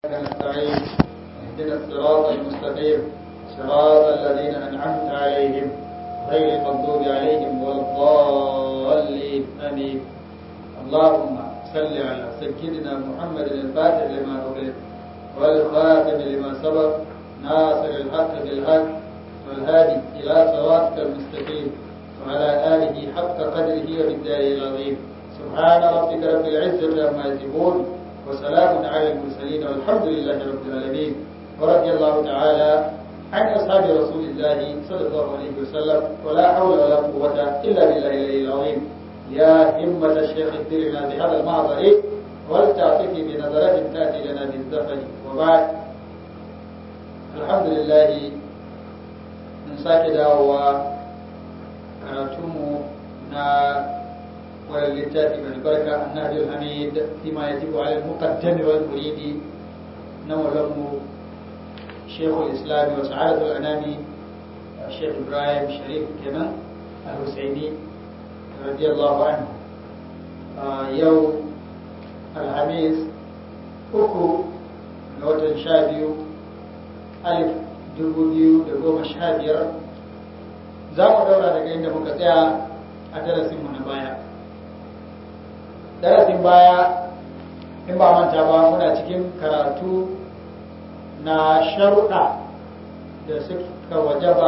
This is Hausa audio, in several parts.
نستعين اهدنا الصراط المستقيم صراط الذين أنعمت عليهم غير المغضوب عليهم ولا الضالين آمين اللهم صل على سيدنا محمد الفاتح لما أغلق والخاتم لما سبق ناصر الحق بالحق والهادي إلى صراطك المستقيم وعلى آله حق قدره وبالدار العظيم سبحان ربك رب العزة عما يصفون وسلام على المرسلين والحمد لله رب العالمين ورضي الله تعالى عن أصحاب رسول الله صلى الله عليه وسلم ولا حول ولا قوة إلا بالله العلي العظيم يا همة الشيخ اهدرنا بهذا المعذر ولتعطفي بنظرة تأتي لنا بالزفن وبعد الحمد لله من ساكي داوة كراتمو نا وللتاتي من البركة النهج الحميد فيما يجب على المقدم والمريد نولم شيخ الإسلام وسعادة الأنام الشيخ إبراهيم شريف كمان الحسيني رضي الله عنه آه يوم الخميس uku ga watan sha biyu alif dubu biyu da goma sha biyar za mu daura daga inda muka tsaya a darasinmu na baya darasin baya in ba manta ba muna cikin karatu na sharuɗa da suka wajaba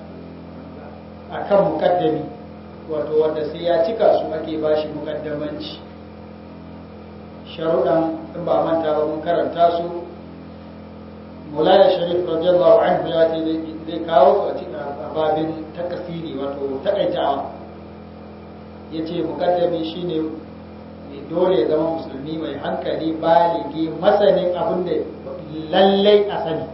a kan mukaddami wato wanda sai ya cika su ake ba shi mukaddamanci sharuɗan in ba manta ba mun karanta su mulaya sharif radiyallahu anhu ya ce zai kawo su a cikin babin takasiri wato takaitawa ya ce mukaddami shine dole ya zama musulmi mai hankali baligi masanin abin da lallai a sani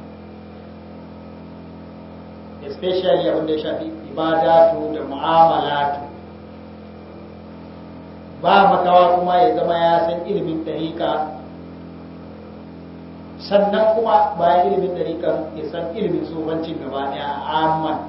especially abin da ya shafi ibadatu da mu'amalatu ba makawa kuma ya zama ya san ilimin ɗariƙa sannan kuma bayan ilimin ɗariƙan ya san ilimin tsofancin gaba ɗaya a amman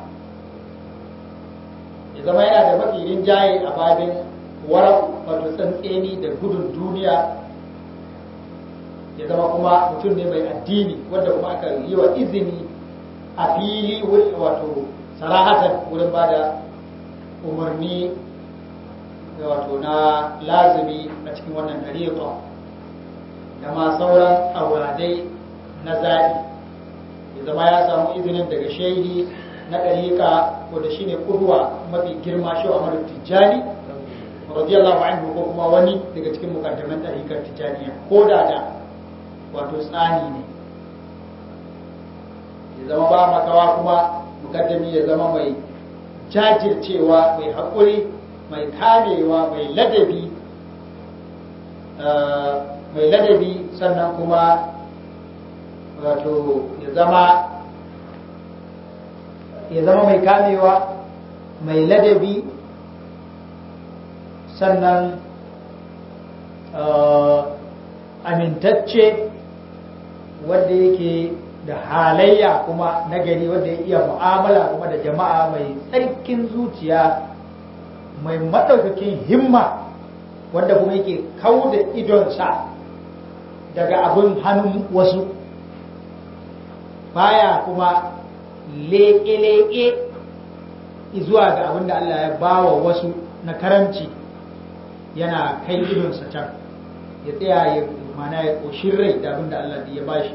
ya zama yana da mafi rinjaye a babin warar wato tsantseni da gudun duniya ya zama kuma mutum ne mai addini wanda kuma aka yi wa izini a fili wato sarahatan wurin ba da umarni wato na lazumi a cikin wannan dariƙa da ma sauran auradai na zaɓi ya zama ya samu izinin daga shehi na ɗariƙa wanda shine kurwa mafi girma shi a tijjani radiyallahu anhu ko kuma wani daga cikin mukaddaman ɗariƙar tijjaniya ko da da wato tsani ne ya zama ba makawa kuma mukaddami ya zama mai jajircewa mai haƙuri mai kamewa mai ladabi mai ladabi sannan kuma wato ya zama ya zama mai kamewa mai ladabi sannan amintacce wanda yake da halayya kuma nagari wanda ya iya mu'amala kuma da jama'a mai tsarkin zuciya mai maɗaukakin himma wanda kuma yake kau da idonsa daga abin hannun wasu baya kuma leƙe-leƙe zuwa ga abin da Allah ya bawa wasu na karamci yana kai idonsa can ya tsaya ya mana ya ƙoshin rai da abin da Allah ya bashi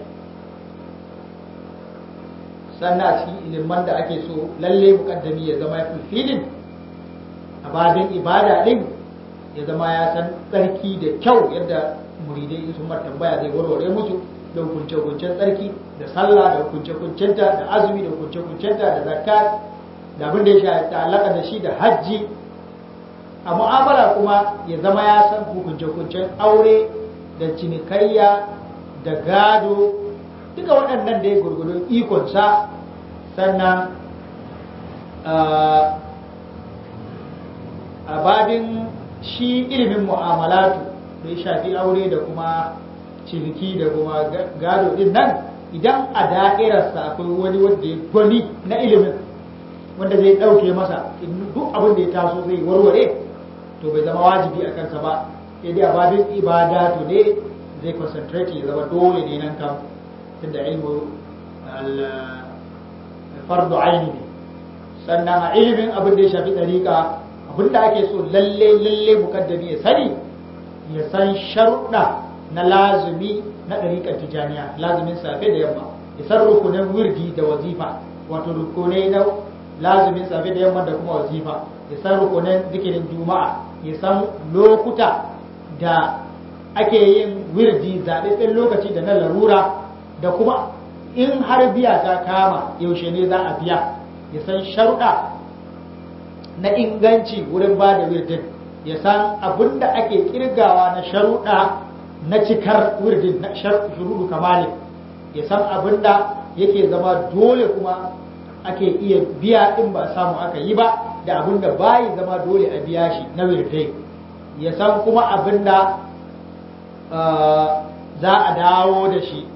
sannan a cikin iliman da ake so lalle muƙaddami ya zama ya fulfilin a babin ibada ɗin ya zama ya san tsarki da kyau yadda muridai sun tambaya zai warware musu da hukunce-hukuncen tsarki da sallah da hukunce-hukuncenta da azumi da hukunce-hukuncenta da zakat da abin da ya shafi ta'allaka da shi da hajji a mu'amala kuma ya zama ya san hukunce-hukuncen aure da cinikayya da gado duka waɗannan da ya gurgudun ikonsa sannan a babin shi ilimin mu'amalatu da ya shafi aure da kuma ciniki da kuma gado din nan idan a da'irarsa akwai wani wanda ya gwani na ilimin wanda zai ɗauke masa duk abin da ya taso zai warware to bai zama wajibi a kansa ba sai dai a babin ibada to ne zai concentrate ya zama dole ne nan kam tunda ilmu fardu aini ne sannan a ilimin abin da ya shafi ɗariƙa abin da ake so lalle lalle mukaddami ya sani ya san sharuɗa na lazumi na ɗariƙar tijaniya lazumin safe da yamma ya san rukunin wirdi da wazifa wato rukunai na lazumin safe da yamma da kuma wazifa ya san rukunin zikirin juma'a ya san lokuta da ake yin wirdi zaɓaɓɓen lokaci da na larura da kuma in har biya ta kama yaushe ne za a biya ya san sharuɗa na inganci wurin ba da wirdin ya san abin da ake kirgawa na sharuɗa na cikar wirdin na shuruɗu kamalin ya san abin da yake zama dole kuma ake iya biya in ba samu aka yi ba da abin da bayi zama dole a biya shi na wirdai ya san kuma abin da za a dawo da shi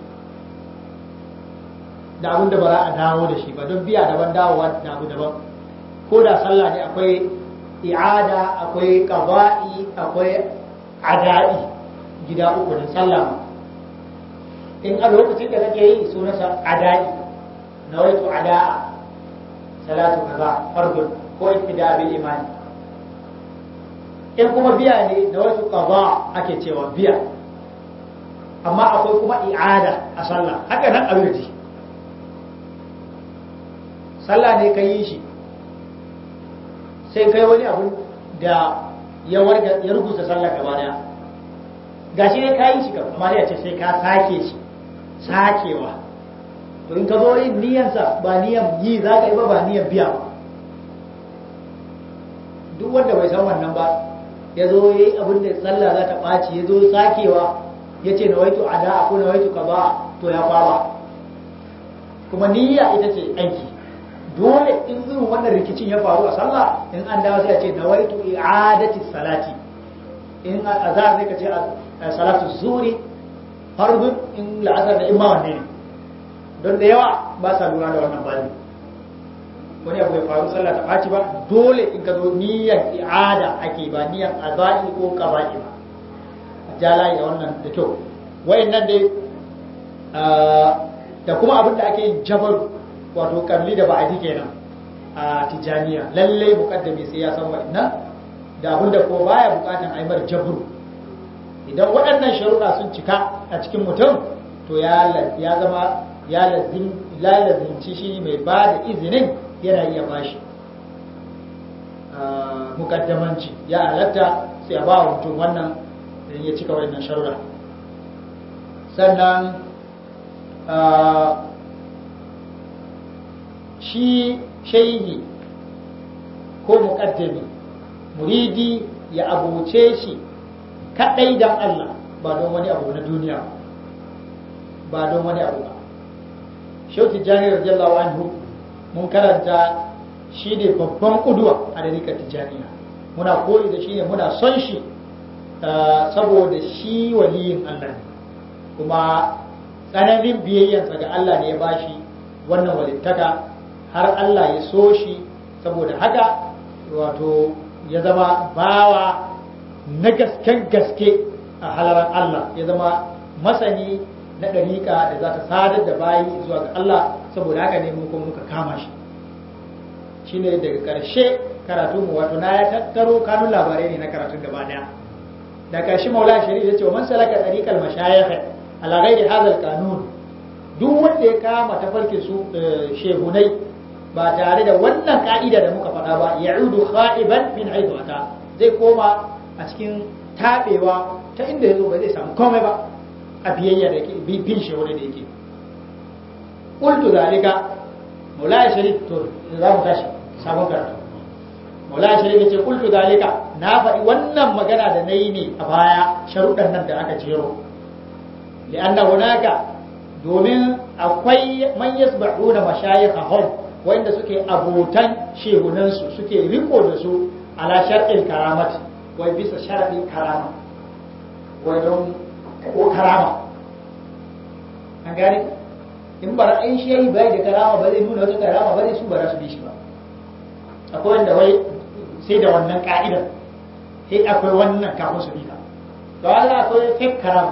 da abin da ba za a dawo da shi ba don biya daban dawowa da abu daban ko da sallah ne akwai i'ada akwai qaba'i akwai ada'i gida uku ne sallah ma in a lokacin da kake yi sunansa ada'i nawaitu ada'a salatu kaza fardun ko ibtida bil imani in kuma biya ne nawaitu qada ake cewa biya amma akwai kuma i'ada a sallah haka nan a wirji sallah ne ka yi shi sai kai wani abu da ya warga ya rubuta sallah gaba daya gashi ne ka yi shi amma ya ce sai ka sake shi sakewa to in ka zo yin niyansa ba niyan yi za ka yi ba ba niyan biya ba duk wanda bai san wannan ba ya zo ya yi abin da sallah za ta ɓaci ya zo sakewa ya ce na waitu ada ko na waitu ka ba to ya kwaba kuma niyya ita ce aiki dole in irin wannan rikicin ya faru a sallah in an dawo sai a ce nawaitu i'adati salati in azhar sai ka ce salatu zuri fardun in la'asar da imma wanne ne don da yawa ba sa lura da wannan bani wani abu ya faru sallah ta ɓaci ba dole in ka zo niyyar i'ada ake ba niyyar azai ko qaba'i ba jalayi da wannan da kyau wayannan dai da kuma abin da ake yin jabar wato kalli da ba'adi kenan a tijaniya lalle mukaddami sai ya san wa'annan da abin da ko baya bukatan aimar jabru idan waɗannan sharuɗa sun cika a cikin mutum to ya ya zama ya lazim la lazimci shi mai ba da izinin yana iya bashi mukaddamanci ya halatta sai a ba wa mutum wannan idan ya cika waɗannan sharuɗa sannan shi shaihi ko muƙaddami muridi ya abuce shi kaɗai don Allah ba don wani abu na duniya ba don wani abu ba shauti jani radiyallahu anhu mun karanta shi ne babban kuduwa a dalilin tijaniya muna koyi da shi ne muna son shi saboda shi waliyin Allah ne kuma tsananin biyayyansa ga Allah ne ya bashi wannan walittaka har Allah ya so shi saboda haka wato ya zama bawa na gasken gaske a halarar Allah ya zama masani na ɗariƙa da za ta sadar da bayi zuwa ga Allah saboda haka ne mun kuma muka kama shi shine daga ƙarshe karatu mu wato na ya tattaro kanun labarai ne na karatun gaba daya da ƙarshe maula shari'a ya ce wa man salaka ɗariƙar mashayikh ala ghairi hadha kanun duk wanda ya kama tafarkin su shehunai ba tare da wannan ka'ida da muka faɗa ba ya'udu kha'iban min haythu ata zai koma a cikin tabewa ta inda yazo ba zai samu komai ba a biyayya da yake bin shehunai da yake qultu zalika maula sharif to za mu tashi sabon karatu maula sharif yace qultu zalika na faɗi wannan magana da nayi ne a baya sharuɗan nan da aka jero li'anna hunaka domin akwai man yasba'una mashayikhahum wanda suke abotan shehunansu suke riko da su ala shar'il karamat wai bisa shar'in karama wai don ko karama an gane in bara in shehi bai da karama ba zai nuna wata karama ba zai su bara su bi shi ba akwai wanda wai sai da wannan ka'idar sai akwai wannan kafin su bi ka to Allah akwai fake karama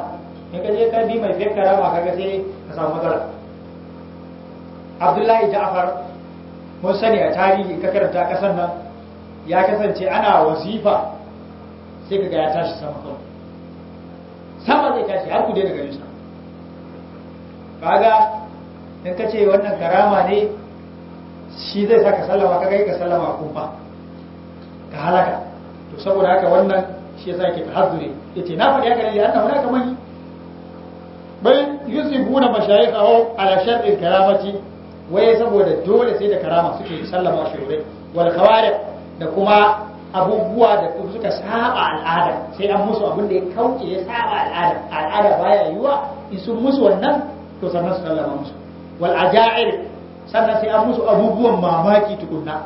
in ka je ka bi mai fiye karama kaga sai ka samu matsala abdullahi ja'far mun sani a tarihi ka karanta kasan nan ya kasance ana wazifa sai kaga ya tashi sama kawai sama zai tashi har ku daina ganin sa kaga in ka ce wannan karama ne shi zai saka sallama kaga ka sallama kumfa ka halaka to saboda haka wannan shi yasa yake tahazzuri yace na faɗi haka ne annahu la kamani bal yusibuna mashayikhahu ala shar'il karamati waye saboda dole sai da karama suke sallama shurai wal khawarij da kuma abubuwa da suka saba al'ada sai an musu abin da ya kauce ya saba al'ada al'ada baya yiwa in sun musu wannan to sannan su sallama musu wal ajair sannan sai an musu abubuwan mamaki tukunna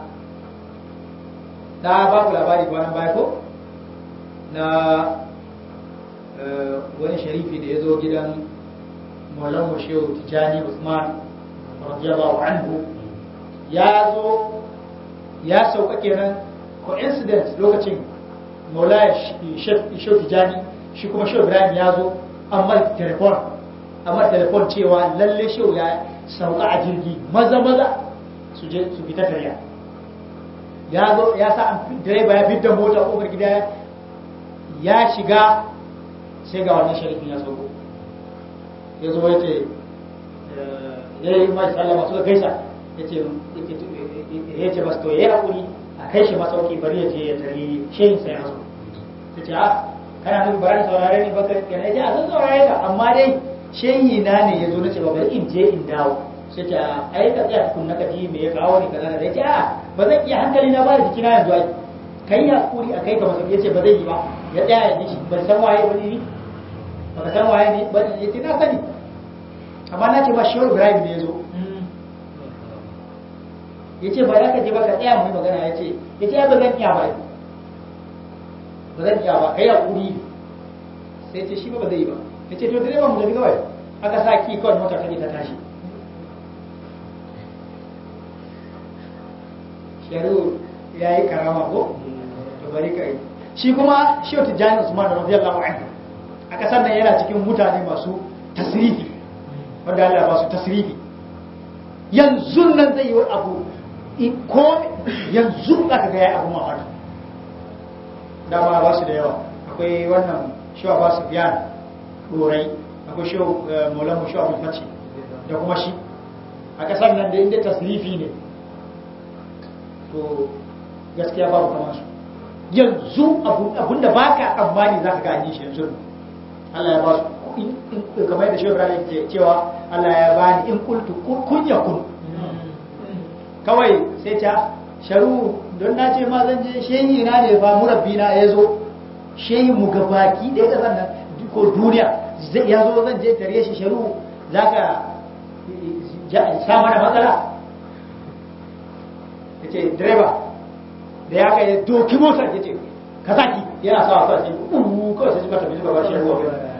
na ba ku labari kwanan baya ko na wani sharifi da ya zo gidan maulan shehu tijani usman radiyallahu anhu ya zo ya sauka kenan coincidence lokacin maulaya shehu tijani shi kuma shehu ibrahim ya zo amma telefon amma telefon cewa lalle shehu ya sauka a jirgi maza maza su je su fita tarya ya zo ya sa direba ya fidda mota kofar gida ya shiga sai ga wannan sharifin ya sauko ya zo ya ce ya yi mai sallama suka gaisa ya ce ya ce basu to ya yi haƙuri a kai shi masauki bari ya je ya tare shehin sai ya zo ta ce a kana nufin bari saurare ne baka kana ya ce a zan saurare ka amma dai shehi na ne ya zo na ce ba bari in je in dawo sai ce a ai ka tsaya tukun na kaji me ya kawo ni kaza da ya ce a ba zan iya hankali na ba da jikina yanzu ai kai hakuri a kai ka masauki ya ce ba zai yi ba ya tsaya ya ji ban san waye wani ni baka san waye ne ba ya ce na sani amma na ce ba shehu ibrahim ne ya zo ya ce ba za ka je ba ka tsaya mu magana ya ce ya ce ba zan iya ba ba zan iya ba kai hakuri sai ce shi ba ba zai yi ba ya ce to direba mu tafi kawai aka sa ki kawai mota ta ta tashi sharu ya yi karama ko to bari ka yi shi kuma shehu tijjani usman radiyallahu anhu a kasar nan yana cikin mutane masu tasrifi wanda Allah ba su tasrifi yanzu nan zai yi abu ko yanzu aka ga ya abu mamaki dama ba su da yawa akwai wannan shewa ba su biyan dorai akwai shewa maulamu shewa bin faci da kuma shi a kasar nan da inda tasrifi ne to gaskiya babu kamar su yanzu abinda ba ka tsammani za ka gani shi yanzu Allah ya ba su kamar yadda shehu Ibrahim ke cewa Allah ya bani in kultu kun ya kun kawai sai ta sharu don na ce ma zan je shehi na ne fa murabbi na ya zo shehi mu gabaki da ya kasan nan ko duniya ya zo zan je tare shi sharu za ka sa mana matsala ya ce direba da ya ga ya doki motar ya ce ka saki yana sa wasu a cikin uwu kawai sai suka tafi suka bar shi ruwa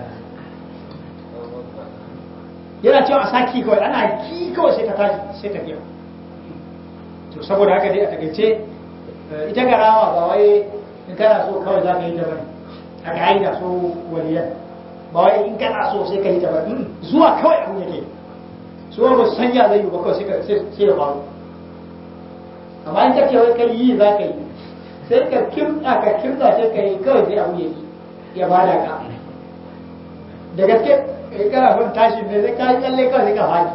yana cewa a saki kawai ana ki kawai sai ka tashi sai tafiya to saboda haka dai a takaice ita garama ba wai in kana so kawai za ka yi ta bane a ka'ida so waliyan ba wai in kana so sai ka yi ta bane zuwa kawai abin yake so ba su sanya zai yi ba kawai sai ya faru amma in kake wai kai yi za ka yi sai ka kimta ka kimta sai ka yi kawai sai abu yake ya bada ka da gaske kai kana son tashi ne sai ka yi tsalle kawai sai ka faɗi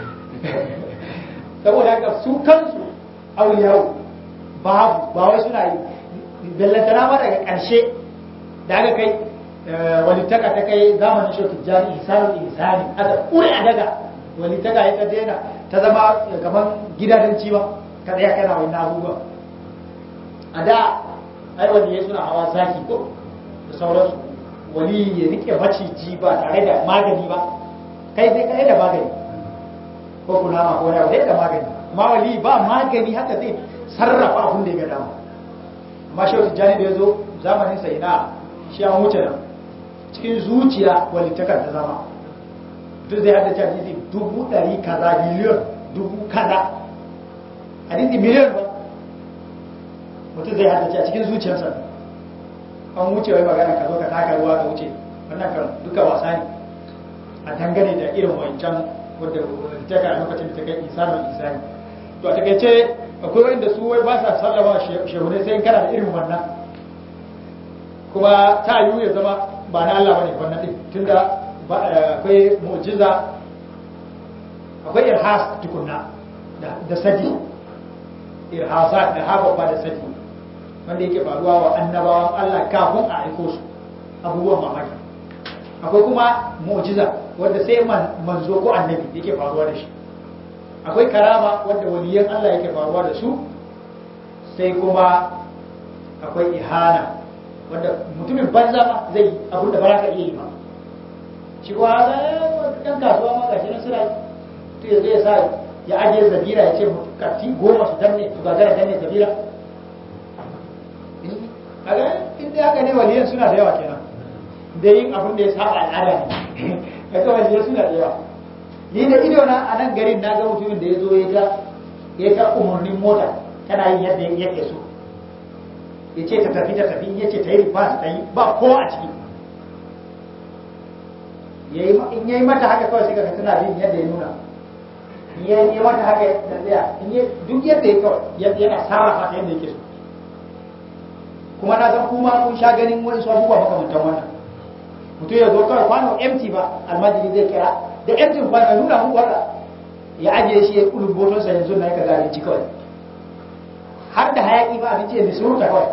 saboda haka su kansu auliyawu babu ba wai suna yi bellantana ma daga ƙarshe da aka kai walittaka ta kai zamanin shi tijjani ihsanu ihsani aka ƙure a daga walittaka ya ta daina ta zama kamar gidadanci ba ka tsaya kana wani abubuwa a da ai wani ya suna hawa zaki ko da sauransu wali ya rike maciji ba tare da magani ba kai sai kai da magani ko kunama ko da da magani amma wali ba magani haka zai sarrafa abin da ya ga dama amma shi wata jani da ya zo zamanin sa ina shi an wuce nan cikin zuciya walittakar ta zama duk zai haddace hadisi dubu ɗari kaza miliyon dubu kaza hadisi miliyon ba mutum zai haddace a cikin zuciyarsa an wuce wai magana ka zo ka taka ruwa ka wuce wannan kan duka wasa ne a dangane da irin wancan wadda ta kai lokacin da ta kai isanin isani to a takaice akwai wanda su wai ba sa sallama shehune sai kana da irin wannan kuma ta yiwu ya zama ba na Allah bane wannan din tunda akwai mu'jiza akwai irhas tukunna da sadi irhasa da haba ba da sadi wanda yake faruwa wa annabawan Allah kafin a aiko su abubuwan mamaki akwai kuma mu'jiza wanda sai manzo ko annabi yake faruwa da shi akwai karama wanda waliyan Allah yake faruwa da su sai kuma akwai ihana wanda mutumin banza ma zai abin da ba za ka iya yi ba shi kuwa ɗan kasuwa ma gashi nan suna to ya zai sa ya ajiye zabira ya ce kati goma su danne su gagara danne zabira a ga inda haka ne waliyan suna da yawa kenan da yin abin da ya saba al'ada ne kaga waliyan suna da yawa ni da ido na a nan garin na ga mutumin da ya zo ya ga ya ta umarnin mota tana yin yadda yake so ya ce ta tafi ta tafi ya ce ta yi rifas ta yi ba ko a ciki in ya yi mata haka kawai sai ka tana bin yadda ya nuna in ya yi mata haka da tsaya duk yadda ya kawai yana sarrafa ta yadda yake so kuma na san kuma kun sha ganin wani su abubuwa makamantan wannan mutum ya zo kawai kwano empty ba almajiri zai kira da empty kwano nuna muku haka ya ajiye shi ya kulu botonsa yanzu na ka gane ci kawai har da hayaki ba abinci ya suruta kawai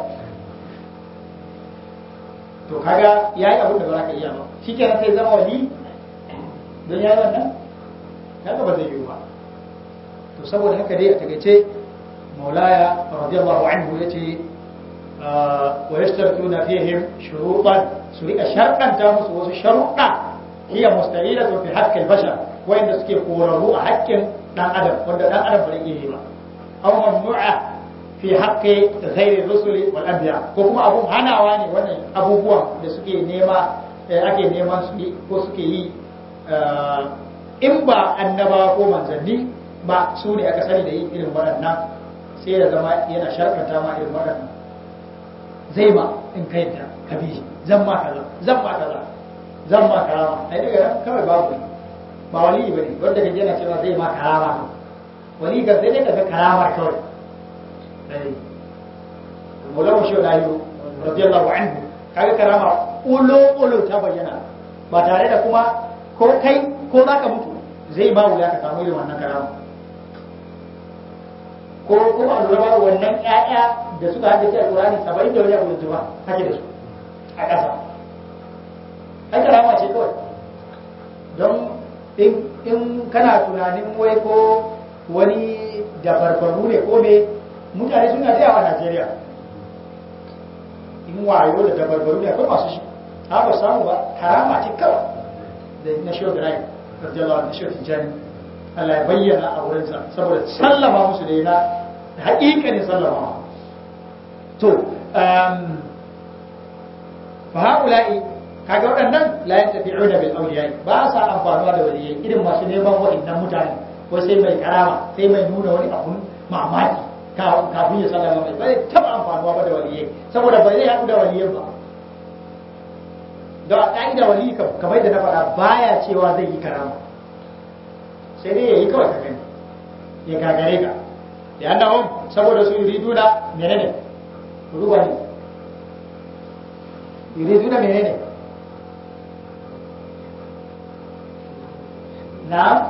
to kaga ya yi abin da ba za ka iya ba shi kenan sai zama wali don ya yi wannan kaga ba zai yi ba to saboda haka dai a takaice maulaya radiyallahu anhu ya ce wa yashtartuna fihim shurutan su rika sharɗanta musu wasu sharuɗa hiya mustahilatu fi haqqil bashar wanda suke korarru a haƙƙin dan adam wanda dan adam ba zai iya yi ba aw mamnu'a fi haqqi ghairi rusuli wal anbiya ko kuma abun hanawa ne wannan abubuwan da suke nema ake neman su ko suke yi in ba annaba ko manzanni ba su ne aka sani da yin irin waɗannan sai ya zama yana sharkanta ma irin waɗannan zai ma in kai da kabi zan ma kaza zan ma kaza zan ma karama ai daga nan kawai babu ne ba wali bane wanda kaje yana cewa zai ma karama wali ga sai dai kaga karamar kawai dai Maulana Shehu Dahiru radiyallahu anhu kaga karama ulo ulo ta bayyana ba tare da kuma ko kai ko zaka mutu zai ba wuya ka samu irin wannan karama ko kuma a lura ba wannan ƴaƴa da suka haddace alƙur'ani saba'in da wani abu da juma hake da su a ƙasa ai karama ce kawai don in kana tunanin wai ko wani da farfaru ne ko me mutane suna da yawa a Najeriya in wayo da dabarbaru ne akwai masu shi ha ba samu ba karama ce kawai da na shi da rai radiyallahu anhu shi tijani Allah ya bayyana a wurinsa saboda sallama musu da yana haƙiƙanin sallama to fa haula'i kaga waɗannan la yantafi'una bil awliya ba sa amfanuwa da waliyai irin masu neman waɗannan mutane ko sai mai karama sai mai nuna wani abun mamaki kafin ya sallama mai bai taba amfanuwa ba da waliyai saboda ba zai haɗu da waliyan ba da ƙa'ida wali kamar da na faɗa baya cewa zai yi karama sai dai ya yi kawai ka gani ya gagare ka da annahum saboda su yuriduna menene ruwa ne yuriduna menene na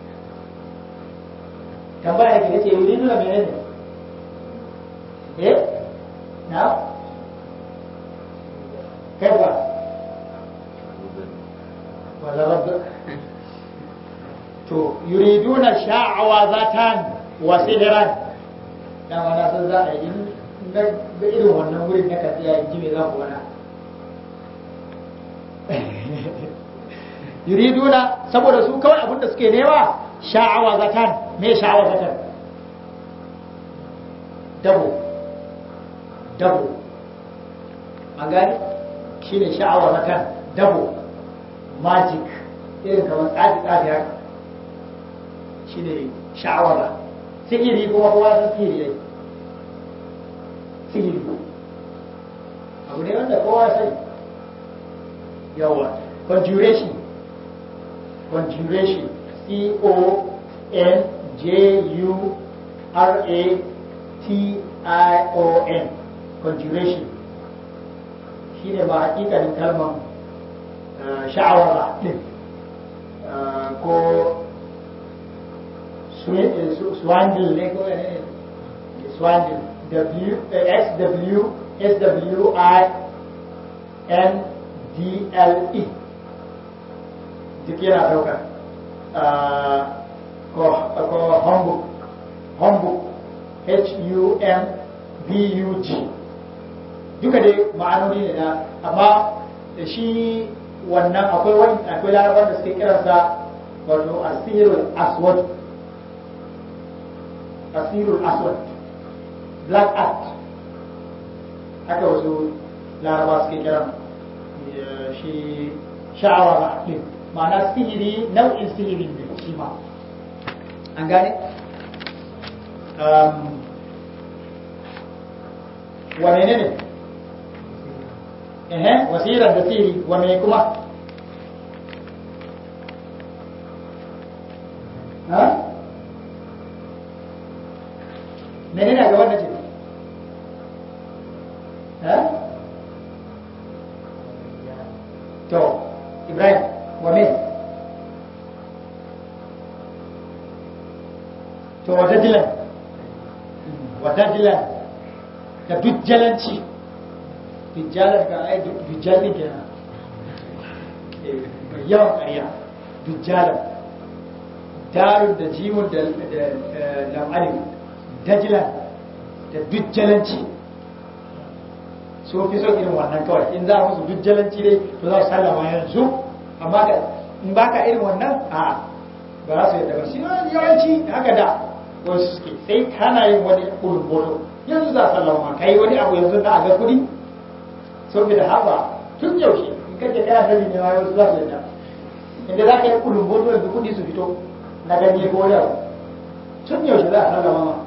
tambaya da ke ce yuriduna menene eh na kaifa wala rabb to yuriduna sha'awazatan wa sihran dan wana san za a yi na ga irin wannan wurin na katsiya in ji me za ku wana yuriduna saboda su kawai abin da suke nema sha'awazatan me sha'awazatan dabo dabo an gani shine sha'awazatan dabo magic irin kamar tsafi tsafi haka shi ne sha'awara sihiri kuma kowa san sihiri ne sihiri abu ne wanda kowa sani yawa conjuration conjuration c o n j u r a t i o n conjuration shine ba hakikanin kalmar sha'awar din ko swandle ne ko ne swandle w s w s w i n d l e duk yana daukar ko homebook homebook h u m b u g duka dai ma'anoni ne na amma da shi wannan akwai wani akwai larabar da suke kiransa wato asirul aswad asirul aswad black art haka wasu laraba suke kiran shi sha'awa ba ɗin ma'ana sihiri nau'in sihirin ne shi ma an gane wane ne ne ehe wasiran da sihiri wane kuma ha menene ga wannan ce ha to ibrahim wa me to wata dilan wata dilan da dujjalanci dujjalar ga ai dujjalin kenan mai yawan ƙarya dujjalar darun da jimun da lam'alin dajilan da dujjalanci so fi so irin wannan kawai in za a musu dujjalanci dai to za su sallama yanzu amma in baka irin wannan a ba za su yadda ba shi yawanci haka da wasu suke sai kana yin wani kulun boto yanzu za a sallama ka yi wani abu yanzu na a ga kuɗi saboda haka tun yaushe in kace kai annabi ne ma wasu za su yadda inda za ka yi kulun boto yanzu kuɗi su fito na ganye ko wani abu tun yaushe za a sallama ma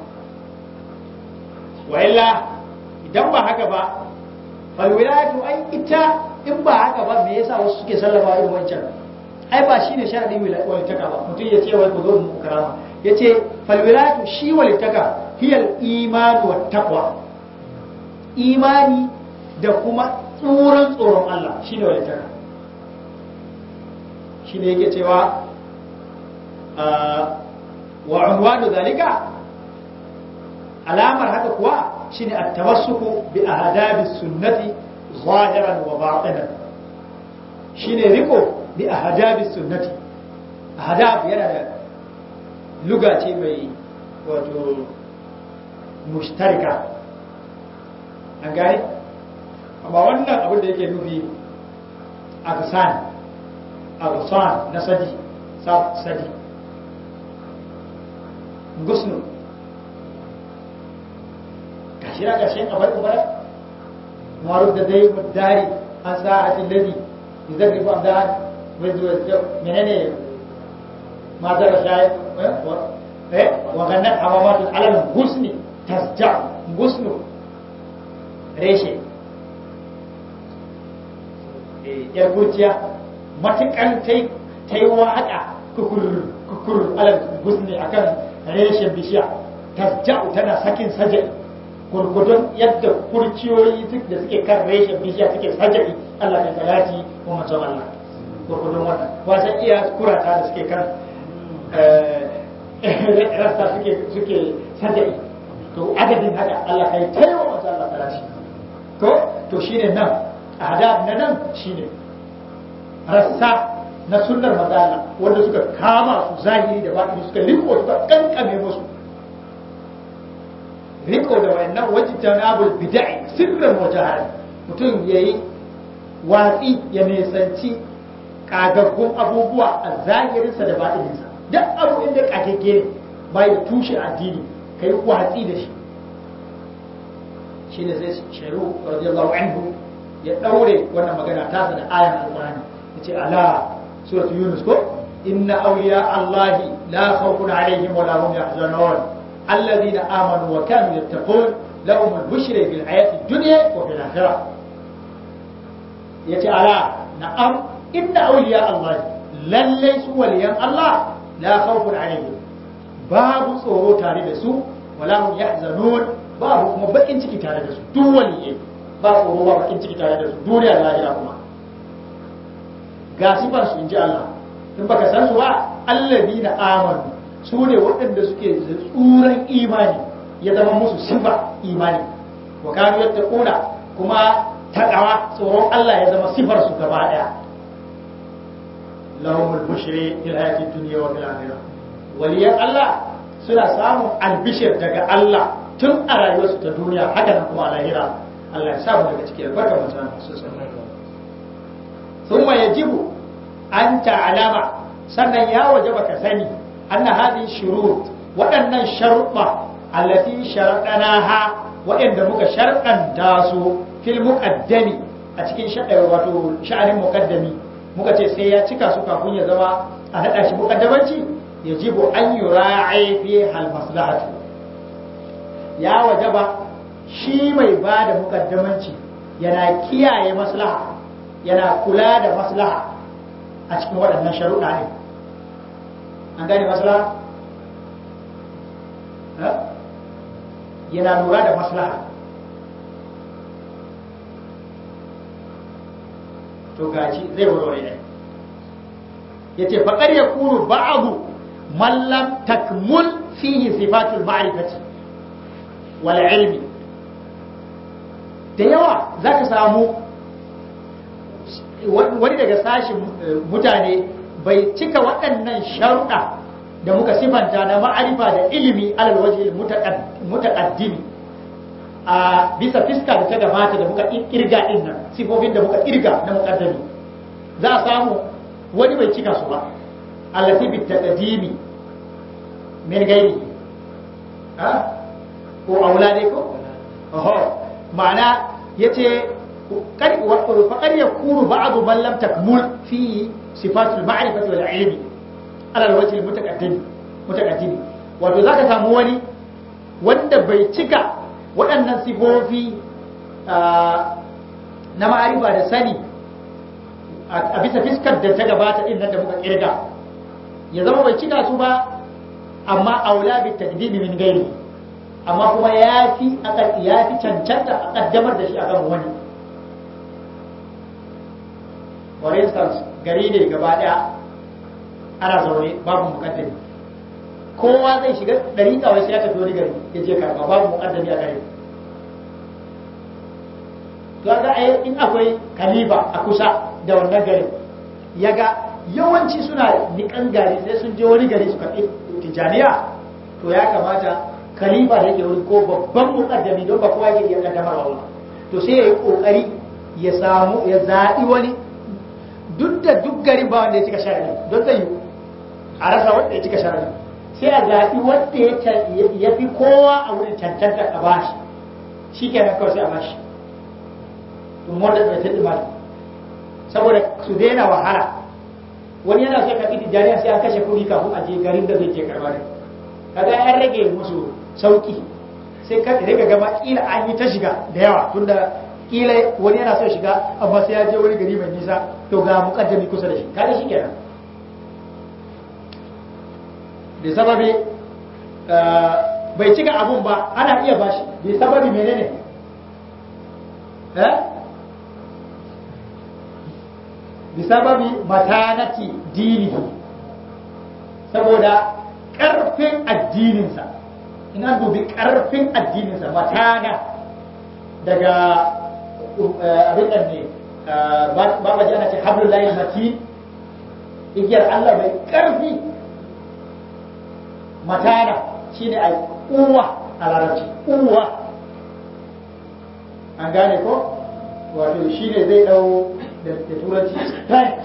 wa illa idan ba haka ba falwilayatu ai ita in ba haka ba me yasa wasu suke sallama irin wancan ai ba shine sharadin walitaka ba mutum ya ce wai ku zo mu karama ya ce falwilayatu shi walitaka hiyal imanu wa taqwa imani da kuma tsoron tsoron Allah shine walitaka shine yake cewa wa unwanu zalika alamar haka kuwa shine at-tamassuku bi ahdabi sunnati zahiran wa batinan shine riko bi ahdabi sunnati ahdab yana da luga ce mai wato mushtarika an gane amma wannan abin da yake nufi agsan agsan na sadi sadi gusnu gashi na gashin abar kubara maruf da dai dari an sa'atin ladi yuzarri fa da mai zuwa menene ma zara shayi eh wa gannat hawamatu alal gusni tasja gusnu reshe yar gujiya matukan tai tai waka kukur kukur alal gusni akan reshen bishiya tasja'u tana sakin sajai gurgudun yadda kurciyoyi da suke kan reshen bishiya suke sajai Allah ya salati wa manzon Allah gurgudun wannan wasan iya kurata da suke kan rasta suke suke sajai to adadin haka Allah kai taiwa manzon Allah salati to to shine nan adab na nan shine rassa na sunnar mazala wanda suka kama su zahiri da batini suka riko suka kankame musu riko da wayannan wajitan abul bid'i sirran wa jahar mutum yayi watsi ya nisanci kagaggun abubuwa a zahirinsa da batininsa duk abu inda kagagge ne bai da tushe addini kai watsi da shi shine sai sharu radiyallahu anhu ya daure wannan magana tasa da ayan alqur'ani yace ala سورة يونس كو إن أولياء الله لا خوف عليهم ولا هم يحزنون الذين آمنوا وكانوا يتقون لهم البشر في الحياة الدنيا وفي الآخرة يتعالى نعم إن أولياء الله lallai su waliyan Allah la khawfun alaihim babu tsoro tare da su wala hum yahzanun babu kuma bakin ciki tare da su duk waliyai ba tsoro ba bakin ciki tare da su duniya da lahira kuma ga sifar su inji Allah in baka san su ba alladina amanu su ne waɗanda suke da tsuran imani ya zama musu sifa imani wa kanu yattaquna kuma taqwa tsoron Allah ya zama sifar su gaba daya lahumul bushri fil hayati dunya wa fil akhirah waliyan Allah suna samun albishir daga Allah tun a rayuwarsu ta duniya haka nan kuma a lahira Allah ya samu daga cikin albarka mutum su ثم يجب أن تعلم sannan ya waje baka sani anna hadhihi shurut waɗannan sharuɗa allati sharadanaha waɗanda muka sharɗanta su fil muqaddami a cikin wato sha'anin muqaddami muka ce sai ya cika su kafin ya zama a haɗa shi muqaddamanci yajibu an yura'i fi hal maslahatu ya wajaba shi mai ba da muqaddamanci yana kiyaye maslaha yana kula da maslaha a cikin waɗannan sharuɗa ne an gane maslaha yana lura da maslaha to gaji zai warware ne ya ce faƙar ya kuru ba'abu mallam takmul fihi sifatul ma'rifati wal ilmi da yawa za ka samu wani daga sashin mutane bai cika waɗannan sharuɗa da muka sifanta na ma'arifa da ilimi alal waje mutaqaddimi a bisa fiska da ta gabata da muka kirga din nan sifofin da muka kirga na muqaddami za a samu wani bai cika su ba allati bi taqdimi min gairi ha ko aulade ko oho ma'ana yace فقد يكون بعض من لم تكمل فيه صفات المعرفة والعلم على الوجه المتقدم متقدم wato za ka samu wani wanda bai cika waɗannan sifofi na ma'arifa da sani a bisa fiskar da ta gabata ɗin nan da muka ƙirga ya zama bai cika su ba amma aula bi takdimi min gairi amma kuma ya fi ya fi cancanta a ƙaddamar da shi akan wani for instance gari ne gaba daya ana zaune babu mukaddami kowa zai shiga ɗari kawai sai ya tafi wani gari ya je karɓa babu mukaddami a gari to ga a in akwai kaliba a kusa da wannan garin ya ga yawanci suna nikan gari sai sun je wani gari su karɓi tijaniya to ya kamata kaliba da yake wuri ko babban mukaddami don ba kowa yake iya kaddamarwa ba to sai ya yi kokari ya samu ya zaɓi wani duk da duk garin ba wanda ya cika sharadi don zai yi a rasa wanda ya cika sharadi sai a zaɓi wanda ya fi kowa a wurin cancanta a bashi shi kenan kawai sai a bashi tun wanda bai ta ɗima saboda su daina wahala wani yana so ya karɓi tijjaniya sai an kashe kuɗi kafin a je garin da zai je karɓa ne kaga an rage musu sauki sai ka rika gama kila an yi ta shiga da yawa tunda kila wani yana so shiga amma sai ya je wani gari mai nisa to ga mukaddami kusa da shi kada shi kenan da sababi bai cika abun ba ana iya bashi da sababi menene eh bi sababi matanati dinihi saboda ƙarfin addininsa in an dubi ƙarfin addininsa matana daga abin nan ne ba ba ana ce hablul lahi mati igiyar Allah mai ƙarfi matana shine ai uwa a larabci uwa an gane ko wato shine zai dau da turanci strength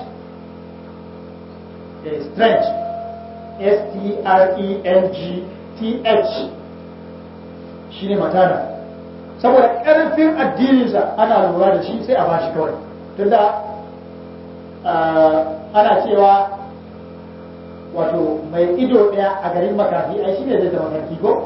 strength S-T-R-E-N-G-T-H shi ne matana saboda ƙarfin addininsa ana lura da shi sai a bashi kawai tunda ana cewa wato mai ido ɗaya a garin makafi ai shi ne zai zama sarki ko?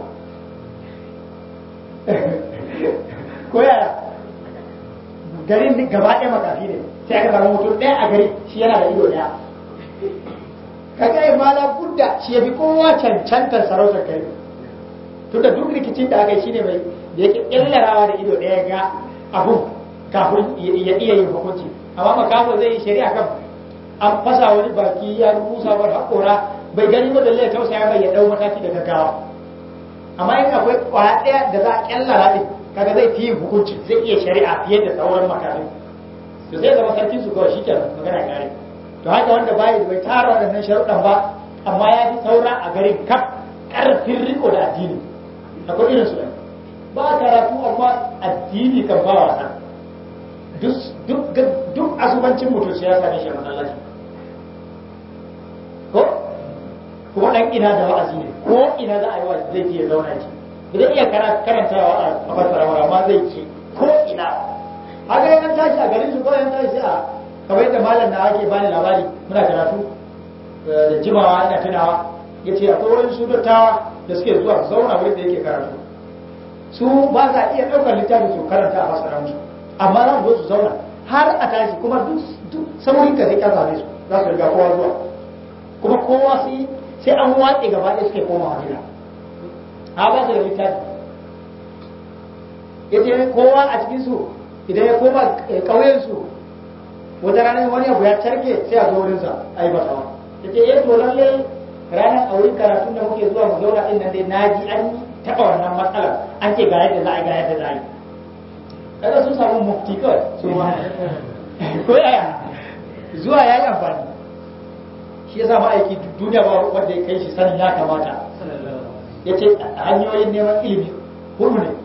ko yaya garin gaba ɗaya makafi ne sai aka samu mutum ɗaya a gari shi yana da ido ɗaya kaga ai mala budda shi yafi kowa cancantar sarautar kai tunda duk rikicin da aka yi shine mai da yake kyallarawa da ido ɗaya ga abun kafin ya iya yin hukunci amma makaho zai yi shari'a kan an fasa wani baki ya rusa wani haƙora bai gani ba da lai tausaya mai ya ɗau mataki da gaggawa amma in akwai kwaya ɗaya da za a kyallara ɗin kaga zai fi yin hukunci zai iya shari'a fiye da sauran makarai to sai zama sarkin su kawai shikenan magana kare to haka wanda bai da bai tara waɗannan sharuɗan ba amma ya fi saura a garin kaf ƙarfin riko da addini akwai irin su ɗan ba karatu amma addini kan ba wasa duk asubancin mutum sai ya same shi a masallaci ko kuma ɗan ina da wa'azi ne ko ina za a yi wa'azi zai je ya zauna ci ba zai iya karantawa a fassara amma zai ce ko ina haka yana tashi a garin su kawai yana tashi a kamar yadda malam na ake bani labari muna karatu da jimawa ina tunawa ya ce akwai wani su dattawa da suke zuwa su zauna wurin da yake karatu su ba za iya ɗaukar littafi su karanta a fassara musu amma za su zo su zauna har a tashi kuma duk saurin ka sai ƙasa su za su riga kowa zuwa kuma kowa sai sai an watse gaba ɗaya suke komawa gida a ba su da littafi ya ce kowa a cikinsu idan ya koma ƙauyensu wata ranar wani abu ya tarke sai a zo wurinsa a yi basawa ya ce eh to lalle ranar a wurin karatun da muke zuwa mu zauna ɗin nan dai na ji an taɓa wannan matsalar an ce ga yadda za a yi ga yadda za a yi kada sun samu mufti kawai su ma ko yaya zuwa ya yi amfani shi ya sa ma'aiki duniya ba wanda ya kai shi sanin ya kamata ya ce hanyoyin neman ilimi hudu ne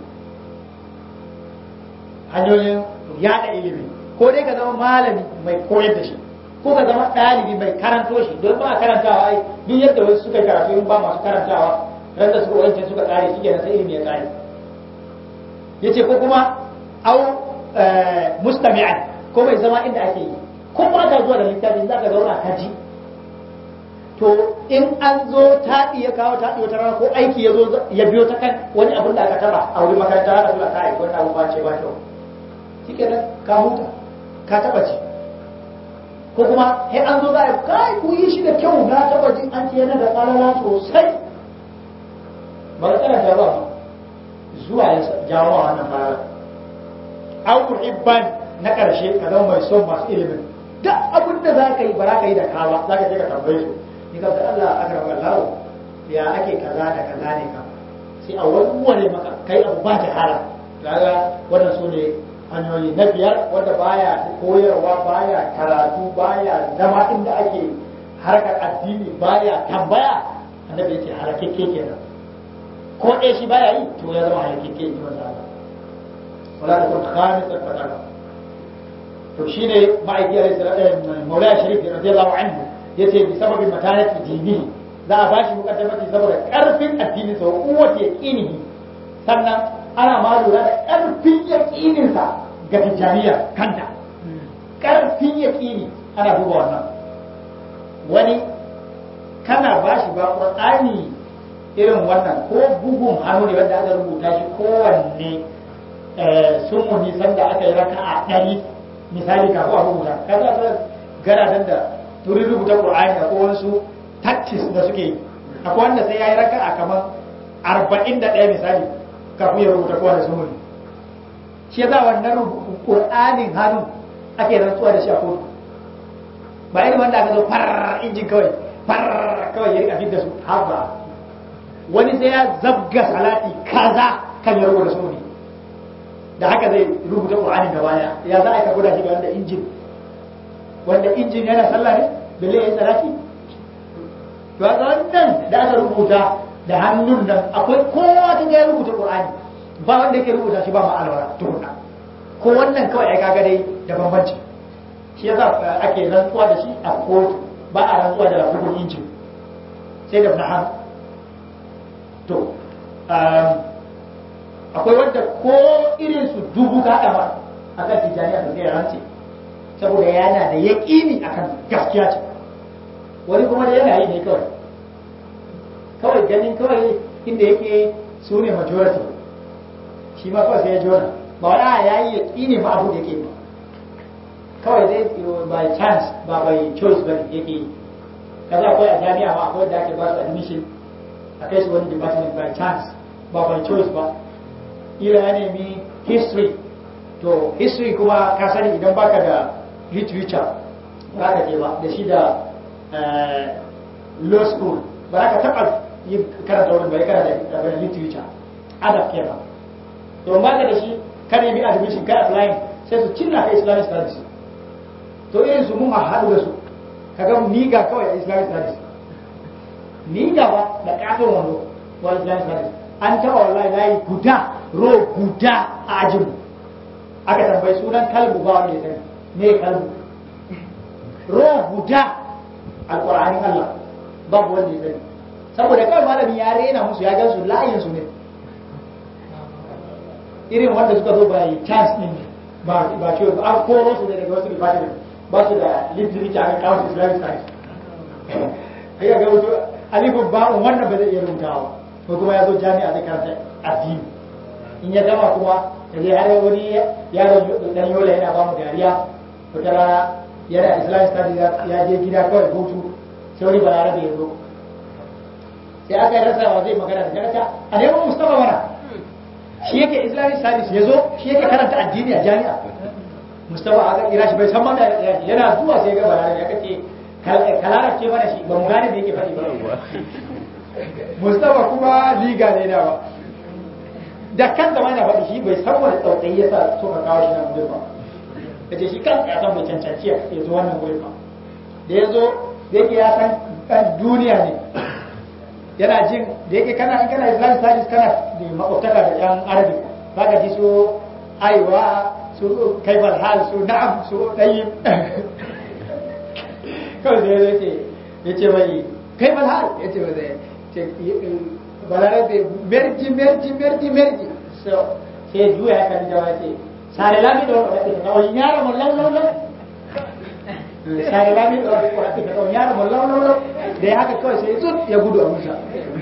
hanyoyin yada ilimi ko dai ka zama malami mai koyar da shi ko ka zama ɗalibi mai karanto shi don ba a karantawa ai duk yadda wasu suka karatu in ba masu karantawa ran da suka wancan suka kare shi kenan sai ilimi ya kare yace ko kuma au mustami'an ko mai zama inda ake yi ko ba ka zuwa da littafin za ka zauna ka ji to in an zo taɗi ya kawo taɗi wata rana ko aiki ya zo ya biyo ta kan wani abin da aka taba a wurin makaranta haka suna kai wani abu ba ce ba kyau shi kenan ka huta ka taba ci ko kuma sai an zo za a kai ku yi shi da kyau na taba jin an ce yana da tsalala sosai ba ka karanta ba zuwa ya jawo wa wannan fara au muhibban na karshe ka zama mai son masu ilimin duk abin da za ka yi ba za ka yi da kawa za ka je ka tambaye su ni ka ga Allah aka rabu Allah ya ake kaza da kaza ne ka sai a warware maka kai abu ba ta hala kaga wannan su ne hanyoyi na biyar wanda baya koyarwa baya karatu baya zama inda ake harkar addini baya tambaya annabi yace halakekke kenan ko ɗaya shi baya yi to ya zama halakekke in ji manzo Allah wala ta kun khamisan fataka to shine ma'aiki alaihi salatu maulaya sharif radiyallahu anhu yace bi sababin matanati dinihi za a bashi mukaddamati saboda karfin addinin sa kuwata yaqinihi sannan ana ma lura da karfin yaqinin sa ga tijaniya kanta karfin yaqini ana duba wannan wani kana bashi ba qur'ani irin wannan ko bugun hannu ne wanda aka rubuta shi kowanne sun mu nisan da aka yi raka'a ɗari misali kafin a rubuta kaza ta garadan da turin rubuta qur'ani akwai wasu tactics da suke yi akwai wanda sai yayi raka'a kamar arba'in da ɗaya misali kafin ya rubuta kowane sumuni shi yasa wannan qur'anin hannu ake rantsuwa da shi a kotu ba irin wanda aka zo far injin kawai far kawai ya rika fidda su haba wani sai ya zabga salati kaza kan ya rubuta sumuni da haka zai rubuta qur'ani da baya ya za a ka guda shi ga wanda injin wanda injin yana sallah ne balle ya yi salati to ga wannan da aka rubuta da hannun nan akwai kowa ta ya rubuta qur'ani ba wanda yake rubuta shi ba ma alwara tukunna ko wannan kawai ai kaga dai da bambanci shi yasa ake rantsuwa da shi a kotu ba a rantsuwa da bugun injin sai da na hannu to akwai wanda ko irin su dubu ka ba akan tijaniya da sai rantsi saboda yana da yaƙini akan gaskiya ce wani kuma da yana yi ne kawai kawai ganin kawai inda yake su ne majority shi ma kawai sai ya jona ba wani a ya yi yaƙini ma abu da yake ba kawai dai by chance ba by choice ba yake yi kaza akwai a jami'a ma akwai da ake ba su admission a kai su wani department by chance ba by choice ba ila ya nemi history to history kuma ka sani idan baka da literature ba ka je ba da shi da law school ba ka taɓa yin karanta wurin ba ya karanta da literature adab kenan to ba ka da shi ka nemi admission ka applying sai su cinna ka islamic studies to irin su mun haɗu da su kaga niga kawai a islamic studies niga ba da ƙaton wando wa islamic studies an taɓa wallahi layi guda ro guda a ajinmu aka tambayi sunan kalbu ba wanda ya sani me kalbu ro guda alƙur'anin Allah babu wanda ya sani saboda kawai malami ya rena musu ya gansu layin su ne irin wanda suka zo bai chance din ba ba ce ba an koro su ne daga wasu department ba su da literature a kawo islamic science ai ga wato alifin ba'un wannan ba zai iya rubutawa ko kuma ya zo jami'a zai karanta addini in ya gama kuma da zai har wani yaro dan yola yana ba mu dariya wata rana yana islamic studies ya je gida kawai hutu sai wani balarabe ya zo sai aka yi rasa wa zai magana da jarata a neman mustafa mana shi yake islamic studies ya zo shi yake karanta addini a jami'a mustafa aka kira shi bai san mana yana zuwa sai ga balarabe ya kace kalarar ce mana shi ba mu gane da yake faɗi ba mustafa kuma liga ne da ba da kan zama yana faɗi shi bai san wani tsautsayi ya sa so ka kawo shi nan gurin ba ka ce shi kan ya san bai cancanci ya zo wannan gurin ba da ya zo da yake ya san kan duniya ne yana jin da yake kana in kana islamic studies kana da makwabtaka da yan arabic za ka ji su aiwa su kaifal hal su na'am su ɗayi kawai da ya ce ya ce mai kaifal hal ya ce mai ce balarabe merji merji merji merji so sai juya ya kan jawa ce sare lami do ko ta ko nyara mo law law law sare lami do ko ta ko nyara mo law law law da ya haka kawai sai zut ya gudu a musa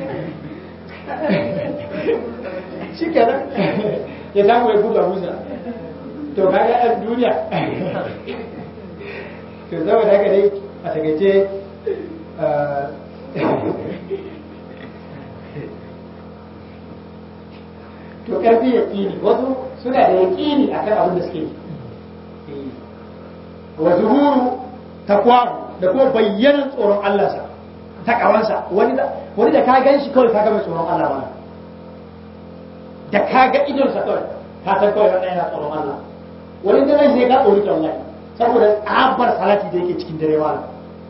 shi kenan ya samu ya gudu a musa to kaga ɗan duniya to saboda haka dai a takaice to karfi ya ƙini wasu suna da yaƙini akan abin da suke yi wa zuhuru takwaru da kuma bayyanan tsoron Allah sa takawansa wani da wani da ka gan shi kawai ka ga mai tsoron Allah ba da ka ga idonsa kawai ka san kawai wannan yana tsoron Allah wani da nan sai ka tsori ta wallahi saboda tsabar salati da yake cikin dare wala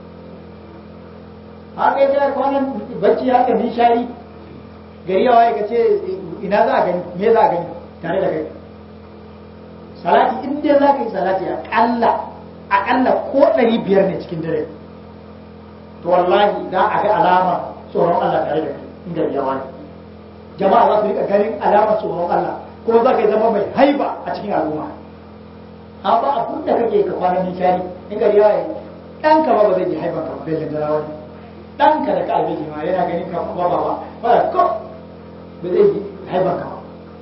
haka ya kwanan bacci haka nishari gari yawa ya ce ina za a gani me za a gani tare da kai salati in dai za ka yi salati aƙalla aƙalla ko ɗari biyar ne cikin dare to wallahi za a ga alama tsoron Allah tare da kai in gari yawa ne jama'a za su rika ganin alamar tsoron Allah kuma za ka yi zama mai haiba a cikin al'umma amma abin da kake ka kwana nishari in gari yawa ne ɗanka ba ba zai ji haiban ka ba bai lindara wani ɗanka da ka albeji ma yana ganin ka ba ba ba ba ko ba zai yi haifar ka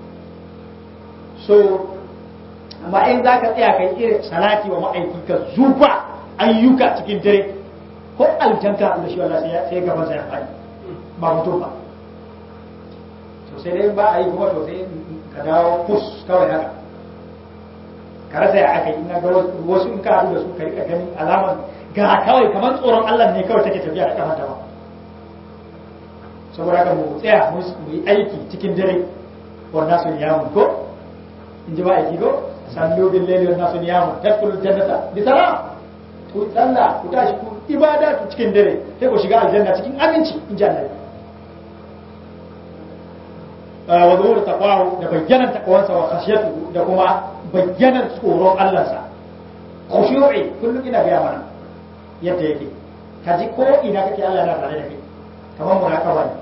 so amma in za ka tsaya kai irin salati wa ma'aiki ka zuba ayyuka cikin dare ko aljanta da shi wallahi sai gaban sa ya fadi ba mutum ba to sai dai ba a yi kuma to sai ka dawo kus kawai haka ka rasa ya aka yi ina ga wasu in ka haɗu da su ka rika ganin alamar ga kawai kamar tsoron Allah ne kawai take tafiya da kafanta ba saboda haka mu tsaya mu yi aiki cikin dare wa nasu niyamun ko in ji ba aiki ko sallu bil layli wa nasu niyamun tadkhulu jannata bi salam ku sallah ku tashi ku ibada ku cikin dare sai ku shiga aljanna cikin aminci in ji Allah wa zuhur taqwahu da bayyanan taqwansa wa khashyatuhu da kuma bayyanan tsoron Allah sa khushu'i kullum ina ga mana yadda yake kaji ko ina kake Allah yana tare da kai kamar muraqaba ne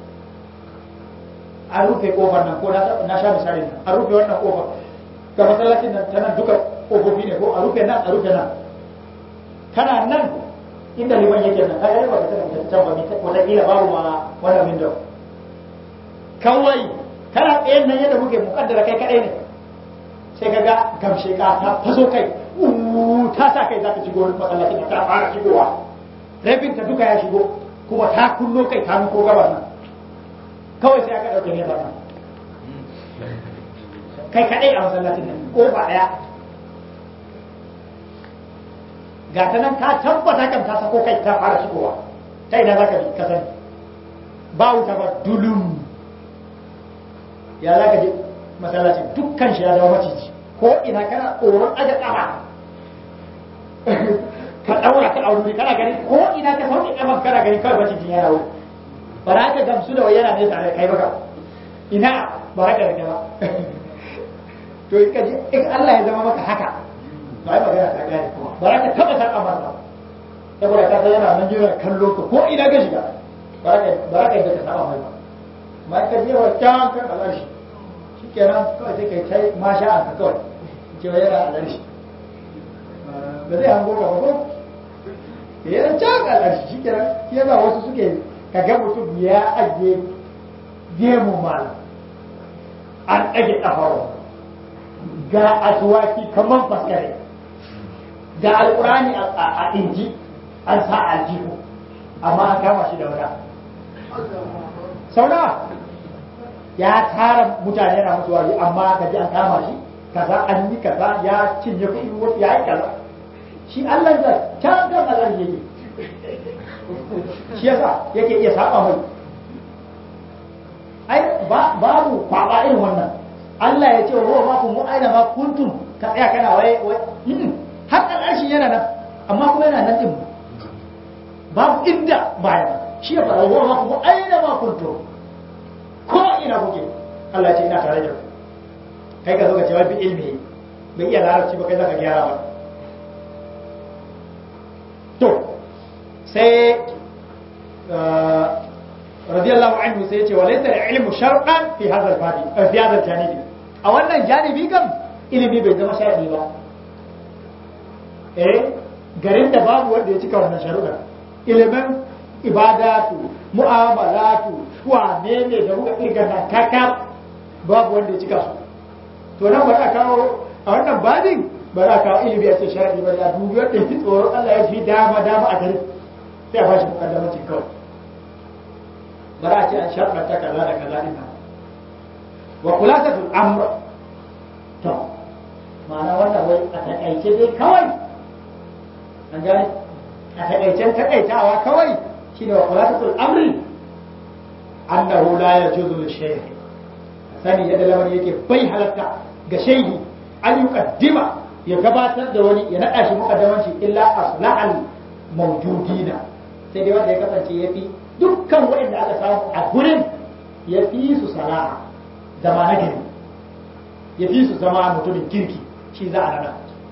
an rufe kofar nan ko na sha misali nan an rufe wannan kofar ga masallacin nan ta nan duka kofofi ne ko a rufe nan a rufe nan kana nan inda liman yake nan kaga ba ka tana ta can ba mi wata kila babu ma wannan window kawai kana tsayen nan yadda muke mukaddara kai kadai ne sai kaga gamshe ka ta faso kai ta sa kai za ka shigo masallacin nan ta fara shigowa rabin ta duka ya shigo kuma ta kunno kai ta nuko gabar nan kawai sai aka ɗauke ne ba nan kai kaɗai a masallacin nan ko ba ɗaya ga ta nan ka tabbata kan ta sako kai ta fara shigowa ta ina za ka bi ka sani ba wuta ba dulum ya za ka je masallaci dukkan shi ya zama maciji ko ina kana tsoron aja ƙafa ka ɗaura ka aure kana gani ko ina ka sauke ƙafan kana gani kawai macijin yana wuri ba za ka gamsu da wai yana nesa da kai baka ina ba za ka rage ba to in ka je in Allah ya zama maka haka to ai magana ta gane kuma ba za ka taɓa saka masa saboda ka san yana nan jira kallo ka ko ina ka shiga ba za ka yi ka saba mai ba ma ka je wa can kan alashi shi kenan kawai sai kai kai masha an ka kawai ce wa yana alashi ba zai hango ka ba ko yana can alashi shi kenan shi yasa wasu suke ka ga mutum ya ajiye gemu malam an ɗage ƙafawa ga asuwaki kamar faskare ga alƙurani a inji an sa aljihu amma an kama shi da wata sau nawa ya tara mutane na musu wari amma ka ji an kama shi kaza an yi kaza ya cinye kuɗi wasu ya yi kaza shi Allah da can kan Allah yake shi yasa yake iya saba mai ai babu kwaba irin wannan Allah ya ce wa huwa ma kun aina ma kuntum ka tsaya kana waye wai har al'arshin yana nan amma kuma yana nan din babu inda baya shi ya fara wa ma kun aina ma kuntum ko ina kuke Allah ya ce ina tare da ku kai ka zo ka ce wai bi ilmi bai iya larabci ba kai zaka gyara ba to sai radiyallahu anhu sai ya ce walaysa al-ilmu shar'an fi hadha al-babi fi hadha al-janibi a wannan janibi kam ilimi bai zama shar'i ba eh garin da babu wanda ya cika wannan sharuɗa ilimin ibadatu mu'amalatu wane ne da muka kirga na kaka babu wanda ya cika su to nan ba za kawo a wannan babin ba za kawo ilimi a ce shar'i ba ya dubi wanda ya fi tsoron Allah ya fi dama dama a garin sai a bashi mukaddamancin kawai ba za a ce an sharɗanta kaza da kaza ɗin nan wa khulasatul amr to ma'ana wannan wai a takaice dai kawai an gane a takaicen takaitawa kawai shine wa khulasatul amri annahu la yajuzu lishaykh sani yadda lamarin yake bai halatta ga shaihi an yuqaddima ya gabatar da wani ya naɗa shi muqaddamanci illa aslahal mawjudina sai dai wanda ya kasance yafi dukkan waɗanda aka samu a gurin ya fi su salaha zama na gari ya fi su zama mutumin kirki shi za a nada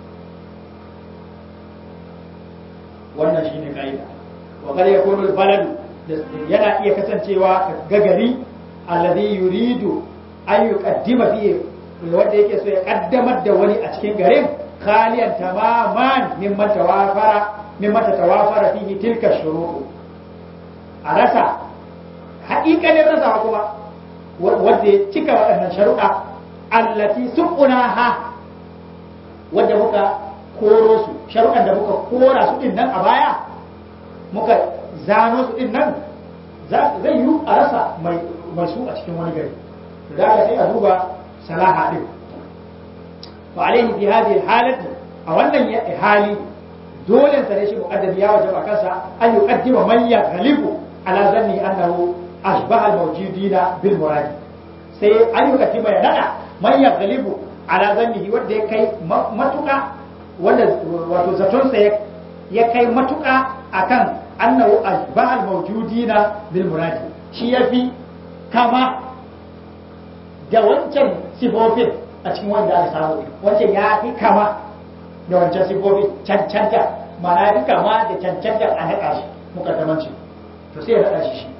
wannan shi ne ka'ida wa kar ya kunu baladu yana iya kasancewa ga gari alladhi yuridu an yuqaddima fi wanda yake so ya kaddamar da wani a cikin garin khaliyan tamaman mimman tawafara mimman tawafara fihi tilka shuruɗu a rasa haƙiƙanin rasawa kuma wadda ya cika waɗannan sharuɗa allati suquna ha wadda muka koro su sharuɗan da muka kora su din nan a baya muka zano su din nan zai yi a rasa mai su a cikin wani gari da aka sai a duba salaha din fa alaihi fi hadhihi halati a wannan hali dole sa ne shi muqaddami ya wajaba kansa an yuqaddima man yaghlibu ala zanni annahu ashbaha al-mawjudina bil murad sai an yuqaddima ya nada man yaghlibu ala zannihi wanda ya kai matuka wanda wato zaton sa ya kai matuka akan annahu ashbaha al-mawjudina bil murad shi yafi kama da wancan sifofin a cikin wanda aka samu wancan ya fi kama da wancan sifofin cancanta mana ya fi kama da cancanta a naɗa shi mukaddamanci to sai ya naɗa shi shi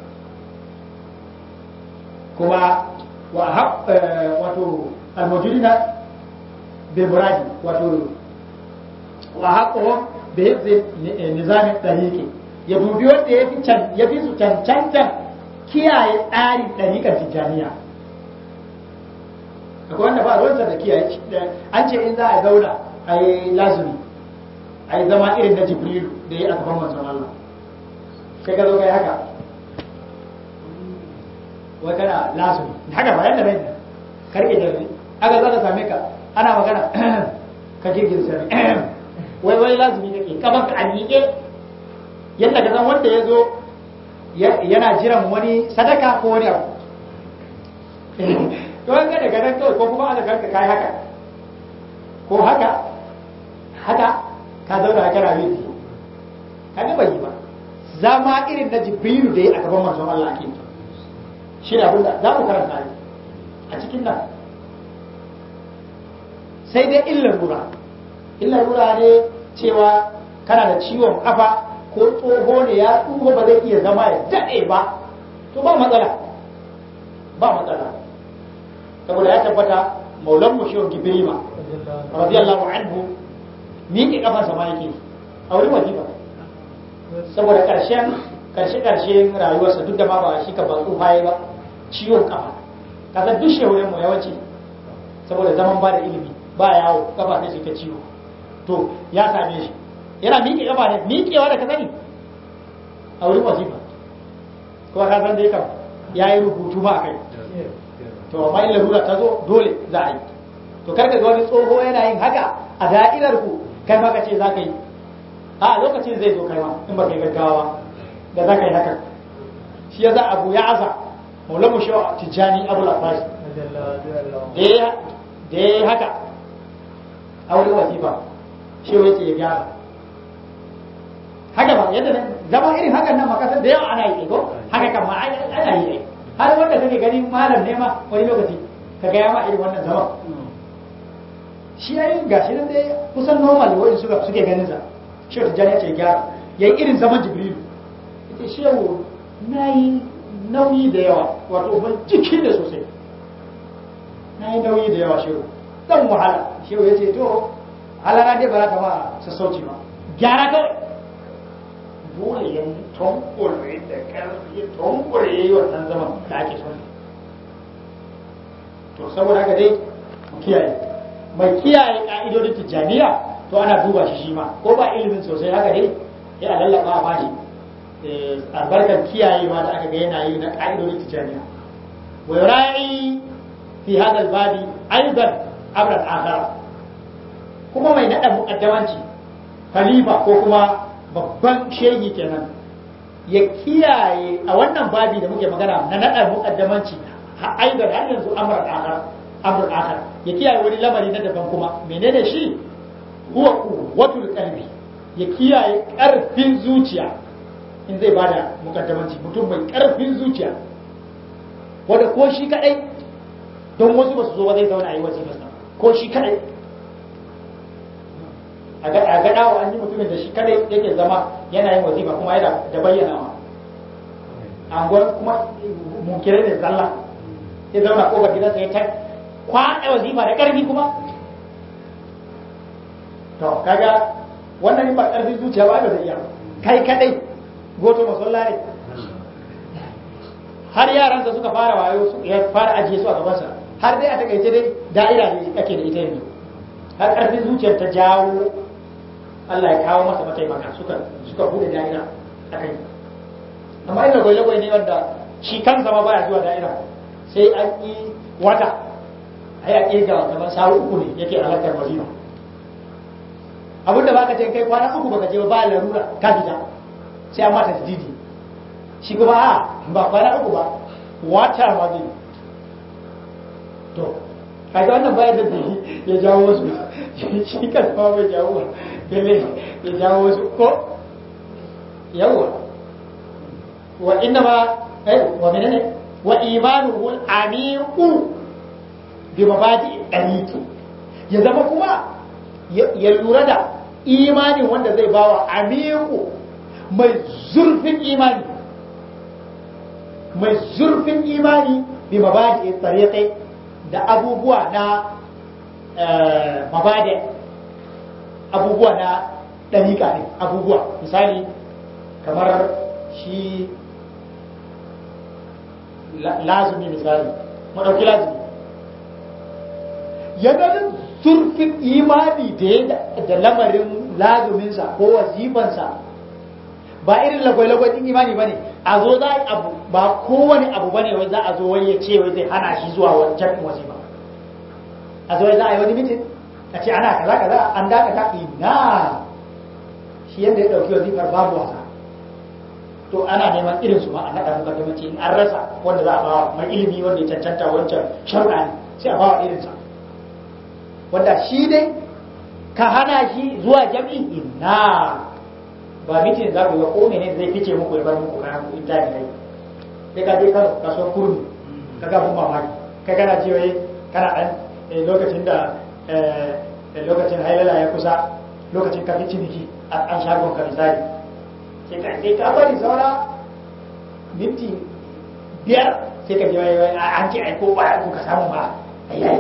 kuma wato almujudina bil muradi wato wa haqqo bi hifzi nizamin tariqi ya dubi wanda ya fi ya fi su cancanta kiyaye tsarin ɗariƙar tijjaniya akwai wanda ba ruwansa da kiyaye an ce in za a zauna a yi lazumi a yi zama irin na jibrilu da ya a gaban manzon Allah sai ka zo kai haka wai kana lazumi haka ba yadda bai karke jarri aka zaka same ka ana magana ka girgiza sani wai wai lazumi kake kamar ka alike yadda ka san wanda ya zo yana jiran wani sadaka ko wani abu to an ga daga nan kawai ko kuma aka ganka kai haka ko haka haka ka zauna kana yi kaga bai yi ba zama irin na jibrilu da ya a gaban manzon Allah ake shi ne abinda za mu karanta ne a cikin nan sai dai illar rura illar rura ne cewa kana da ciwon kafa ko tsoho ne ya tsoho ba zai iya zama ya daɗe ba to ba matsala ba matsala saboda ya tabbata maulan mu shi gibrima radiyallahu anhu miƙe kafansa ma yake a wurin wajiba saboda ƙarshen ƙarshe ƙarshen rayuwarsa duk da ma ba shi ka ba tsufa ba ciwon kafa kasan duk shehunan mu yawanci saboda zaman ba da ilimi ba yawo kafa sai su ta ciwo to ya same shi yana miƙe kafa ne miƙewa da ka sani a wurin wajiba kuma ka san dai kam ya yi rubutu ma a kai to amma in larura ta zo dole za a yi to kar ka ga wani tsoho yana yin haka a da'irar ku kai ma ka ce za ka yi a lokacin zai zo kai ma in ba kai gaggawa da za ka yi haka shi ya za abu ya aza maulan mu shawa tijjani abu lafashi da ya haka a wani wasifa shi ya ce ya gyara haka ba yadda nan zama irin hakan nan makasar da yawa ana yi ko haka kan ma ana yi har wanda kake gani malam ne ma wani lokaci ka ga ya ma irin wannan zama shi ya yi gashi nan dai kusan normal wa'in suka suke ganin sa shi ta jani ce gyara ya yi irin zaman jibrilu ita shehu na yi nauyi da yawa wato ban jiki da sosai na yi nauyi da yawa shehu dan wahala shehu ya ce to halara dai ba za ka ma sassauci ba gyara kawai dole ya tonkure da karfi tonkure ya yi wannan zaman da ake son to saboda haka dai mu kiyaye mai kiyaye ka'idodin tijjaniya to ana duba shi shi ma ko ba ilimin sosai haka dai ya lallaba a bashi albarkar kiyayewa da aka ga yana yi na ka'idodin tijjaniya wa yura'i fi hadha al-babi aidan amran akhar kuma mai nada muqaddamanci khalifa ko kuma babban shehi kenan ya kiyaye a wannan babi da muke magana na nada muqaddamanci aidan har yanzu amran akhar amrun akhar ya kiyaye wani lamari na daban kuma menene shi huwa quwwatul qalbi ya kiyaye karfin zuciya in zai bada mukaddamanci mutum mai karfin zuciya wanda ko shi kadai don wasu ba su zo ba zai zauna a yi wasiƙa ko shi kadai a ga dawo an yi mutumin da shi kadai yake zama yana yin wazifa kuma yana da bayyanawa anguwar kuma munkirai da zalla ya zauna kofar gidansa ya ta kwaɗa wazifa da ƙarfi kuma to kaga wannan ba ƙarfin zuciya ba da zai iya kai kadai goto masallare har yaransa suka fara wayo ya fara ajiye su a gabansa har dai a takaice dai da'ira ne ake da ita yanzu har ƙarfin zuciyar ta jawo Allah ya kawo masa mataimaka suka suka bude da'ira a kai amma ina gwaje ne wanda shi kansa ma baya zuwa da'ira sai an yi wata ai a ƙirga kamar sawu uku ne yake halartar wazifa abinda baka ce kai kwana uku baka je ba larura ka fita sai an mata jididi shi kuma a ba kwana uku ba wata ma zai to kaga wannan bayan da zai ya jawo wasu shi kan ma bai jawo ba lalle ya jawo wasu ko yawa wa inna ma eh wa menene wa imanuhu al-amiqu bi mabadi daliki ya zama kuma ya lura da imanin wanda zai bawa amiqu mai zurfin imani mai zurfin imani bi mabadi tariqi da abubuwa na mabadi abubuwa na ɗariƙa ne abubuwa misali kamar shi lazumi misali mu ɗauki lazumi ya ganin zurfin imani da ya da lamarin lazuminsa ko wazifansa ba irin lagwai-lagwai din imani bane a zo za a abu ba kowane abu bane wai za a zo wai ya ce wai zai hana shi zuwa wajen wazifa a zo wai za a yi wani mitin a ce ana kaza kaza an dakata ina shi yadda ya dauki wazifar babu wasa to ana neman irin su ma a naɗa mukaddamanci in an rasa wanda za a bawa mai ilimi wanda ya cancanta wancan sharuɗa ne sai a bawa irinsa wanda shi dai ka hana shi zuwa jam'i ina ba mitin za ku ga ko ne zai fice muku ya bar muku kayan ku inda ne kai sai ka je kano kasuwar kurmi ka ga mun mamaki kai kana ce wai kana dan lokacin da lokacin hailala ya kusa lokacin ka fi ciniki an shagon ka misali sai ka sai ka bari saura minti biyar sai ka je wai an ce ai ko ba ku ka samu ba ayi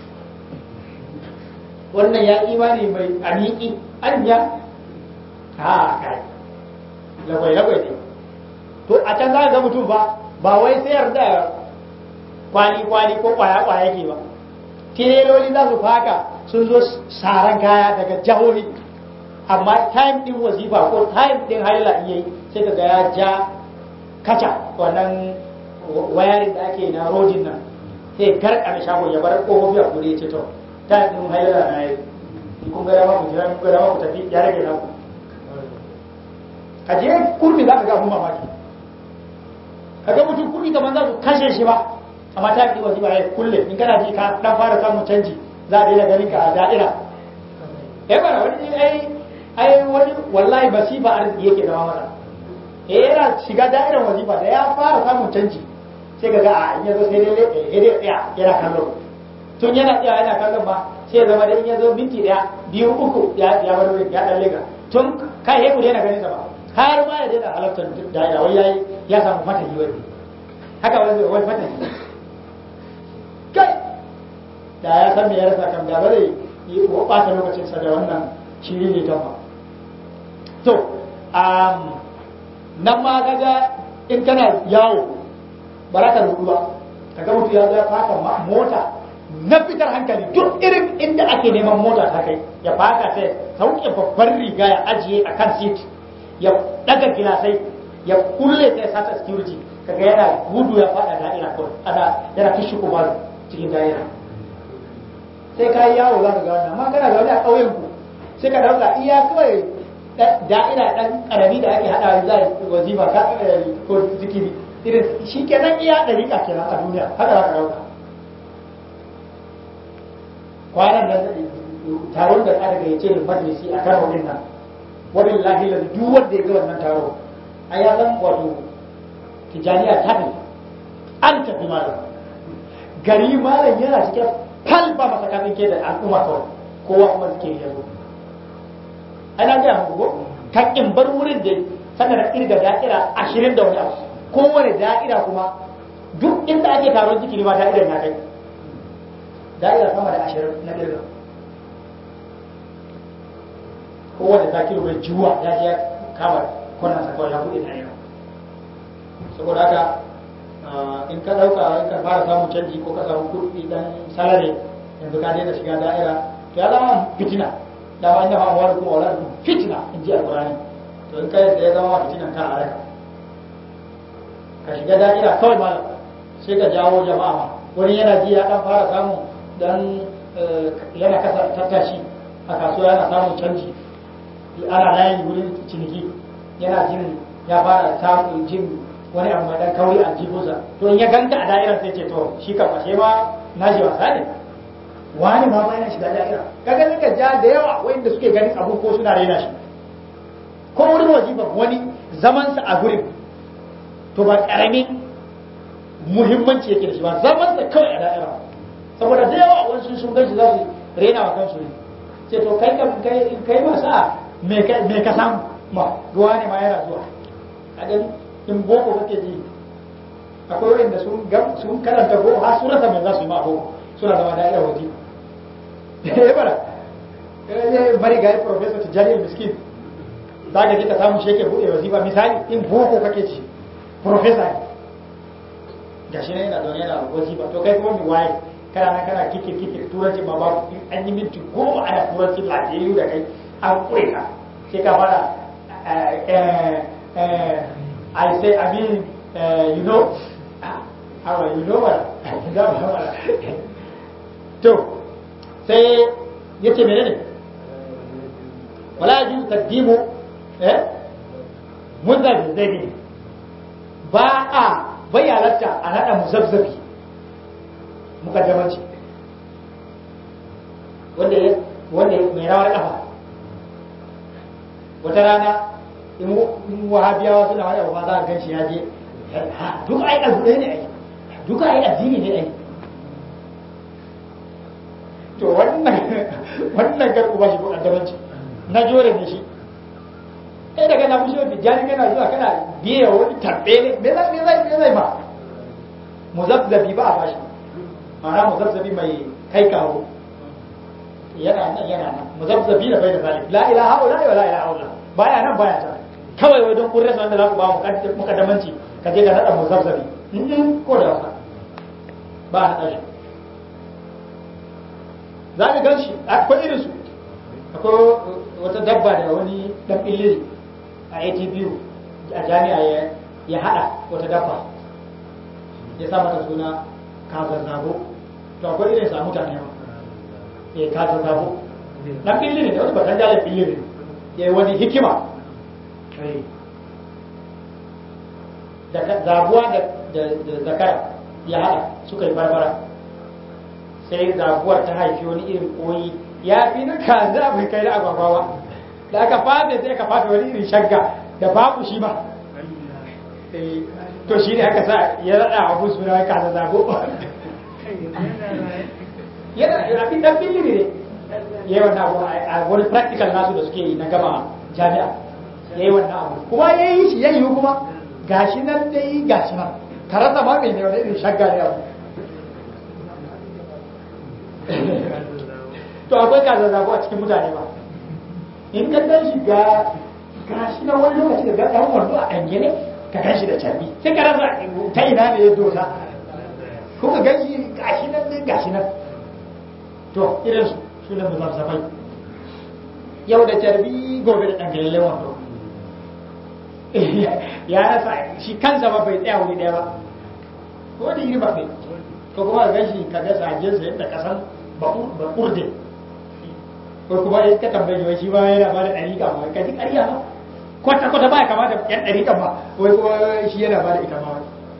wannan ya imani mai amiki anya ha kai lagwai lagwai ne to a can za ga mutum ba ba wai sayar da kwali kwali ko kwaya kwaya ke ba tireloli za su faka sun zo saran kaya daga jahohi amma time din wazifa ko time din haila in yayi sai ka ga ya ja kaca wannan wayarin da ake na rodin nan sai garkame shagon ya bar kofofi a kure ce to time din haila na yi kun ga dama ku jira kun ga dama ku tafi ya rage naku ka je kurmi za ka ga abun mamaki ka ga mutum kurmi kamar za su kashe shi ba amma ta fi wasu ba ya kulle in kana ji ka dan fara samun canji za a daina ganin ka a da'ira eh bara wani ai ai wani wallahi basifa arziki yake zama mana eh yana shiga da'irar wazifa da ya fara samun canji sai ka ga a in yazo sai dai eh dai tsaya yana kallon tun yana tsaya yana kallon ba sai ya zama da in yazo minti daya biyu uku ya ya bar ya dan lega tun kai he ku daina ganin sa ba har ma ya daina halartar da'ira wai yayi ya samu fatahi wai haka wani wani fatahi kai da ya san me ya rasa kan da bare yi ko ɓata lokacin sa da wannan shiri ne ta to um, nan ma kaga in kana yawo ba za ka rubu ba kaga mutu ya zo ya faka mota na fitar hankali duk irin inda ake neman mota ta kai ya faka sai sauke babbar riga ya ajiye a kan seat ya daga gilasai ya kulle sai sata security kaga yana gudu ya fada da'ira kawai ana yana kishi kuma cikin da'ira sai ka yi yawo za ka ga wannan amma kana zaune a ƙauyen ku sai ka dauka iya kawai da'ira dan karami da ake hada za wazifa ka ko zikiri irin shi kenan iya dariƙa kenan a duniya haka za ka dauka kwanan nan taron da aka gayyace ni majalisi a karo din nan wabillahi la duk wanda ya ga wannan taro a ya san wato tijaniya ta ne an tafi malam gari malam yana cikin kalba masa kafin ke da al'umma kawai kowa kuma suke yi yanzu ana gaya muku ko kan in bar wurin da sannan da irga da'ira ashirin da wani abu kowane da'ira kuma duk inda ake taron zikiri ma da'irar na kai da'ira sama da ashirin na irga kowane zakiru mai juwa ya je kama kwanan sa kawai ya buɗe da'ira saboda haka in ka ɗauka in ka fara samun canji ko ka samu kuɗi dan salare yanzu ka daina shiga da'ira to ya zama fitina da ba inda ma wani kuma wala fitina in ji alqur'ani to in kai da ya zama fitinan ka halaka ka shiga da'ira kawai malam sai ka jawo jama'a ma wani yana ji ya dan fara samu dan yana kasa tattashi a kasuwa yana samun canji ana layi wurin ciniki yana jin ya fara samun jin wani abu mai dan kauri a jibusa to in ya ganta a da'irar sai ce to shi kam ashe ma na shi wasa ne wani ma bayan shiga da'ira kaga nika ja da yawa wanda suke ganin abu ko suna raina shi ko wurin wajiban wani zaman sa a gurin to ba karamin muhimmanci yake da shi ba zaman sa kawai a da'ira saboda da yawa wasu sun gaji za su raina wa kansu ne ce to kai kam kai kai masa me ka samu ma ruwa ne ma yana zuwa kaga in boko kake ji akwai wanda sun sun karanta boko har sun rasa me za su yi ma boko suna zama da'ira waje eh bara eh bari ga professor Tijani Miskin zaka ji ka samu shi yake bude wazifa misali in boko kake ci professor gashi ne yana zaune yana wazifa to kai kuma mi waye kana nan kana kike kike turanci ma ba an yi minti goma ana turanci lafiyayyu da kai an kure ka sai ka fara I say I mean you know how you know what to sai yace menene wala yajuzu taqdimu eh munzar zabi ba a bayyalatta a nada muzabzabi mukaddamanci wanda ya wanda mai rawar kafa wata rana in wahabiyawa suna wani abu za a gan shi ya je duka ai abu ɗaya ne ai duka ai addini ne ai to wannan wannan garku ba shi ko addabanci na jore ne shi kai daga na mushi wani jani kana zuwa kana biye wani tarbe ne me zai me zai me zai ba muzabzabi ba a bashi ma'ana muzabzabi mai kai kawo yana nan yana nan muzabzabi da bai da zalim la ilaha illa wa la ilaha illa baya nan baya ta kawai wai don kun rasa wanda za ku ba mu mukaddamanci ka je ka nada muzabzabi in ko da wasa ba a nada shi za ka gan shi akwai irin su akwai wata dabba da wani dan illiri a ATBU a jami'a ya hada wata dabba ya sa mata suna kazazzabo to akwai irin sa mutane ba ya kasa zabo dan fili ne wani batan jalar fili ne ya yi wani hikima zabuwa da zakara ya haɗa suka yi barbara sai zabuwar ta haifi wani irin koyi ya fi na kaza bai kai da agwagwawa da aka fafe sai aka fafe wani irin shagga da babu shi ba to shi ne aka sa ya raɗa abu suna kaza zabo yana abin dan fili ne yayi wannan abu a wani practical nasu da suke yi na gama jami'a yayi wannan abu kuma yayi shi yayi kuma gashi nan dai gashi nan karanta ma mai ne wani irin shagga ne abu to akwai kaza zago a cikin mutane ba in ka dan shi ga gashi nan wani lokaci da ga dan wando a dange ne ka gan shi da carbi sai ka rasa ta ina ne ya dosa ko ka gan shi gashi nan dai gashi nan to irin su su ne muzazzafai yau da carbi gobe da ɗangalele wando ya rasa shi kansa ba bai tsaya wuri ɗaya ba ko da iri ba bai ko kuma ga shi ka ga sajinsa yadda kasan ba kurde ko kuma in ka tambaye wai shi ba yana ba da ɗariƙa ma ka ji ƙarya ba kwata kwata ba ya kamata yan ɗariƙa ba wai kuma shi yana ba da ita ma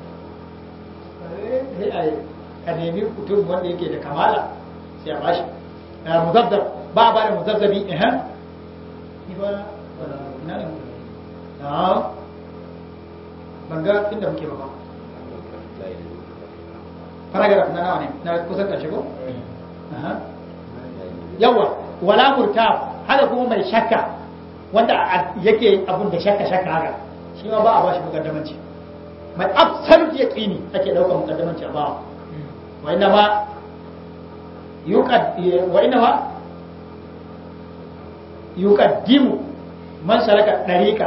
wai a nemi mutum wanda yake da kamala sai a bashi muzazzab ba ba da muzazzabi eh ni ba ina ne na ban ga inda muke ba paragraph na nawa ne na kusan karshe ko yawa wala murtab haka kuma mai shakka wanda yake abun da shakka shakka haka shi ma ba a bashi mukaddamanci mai absolute yaqini ake daukar mukaddamanci a ba wa inna ma وإنما يقدم من سلك الطريقة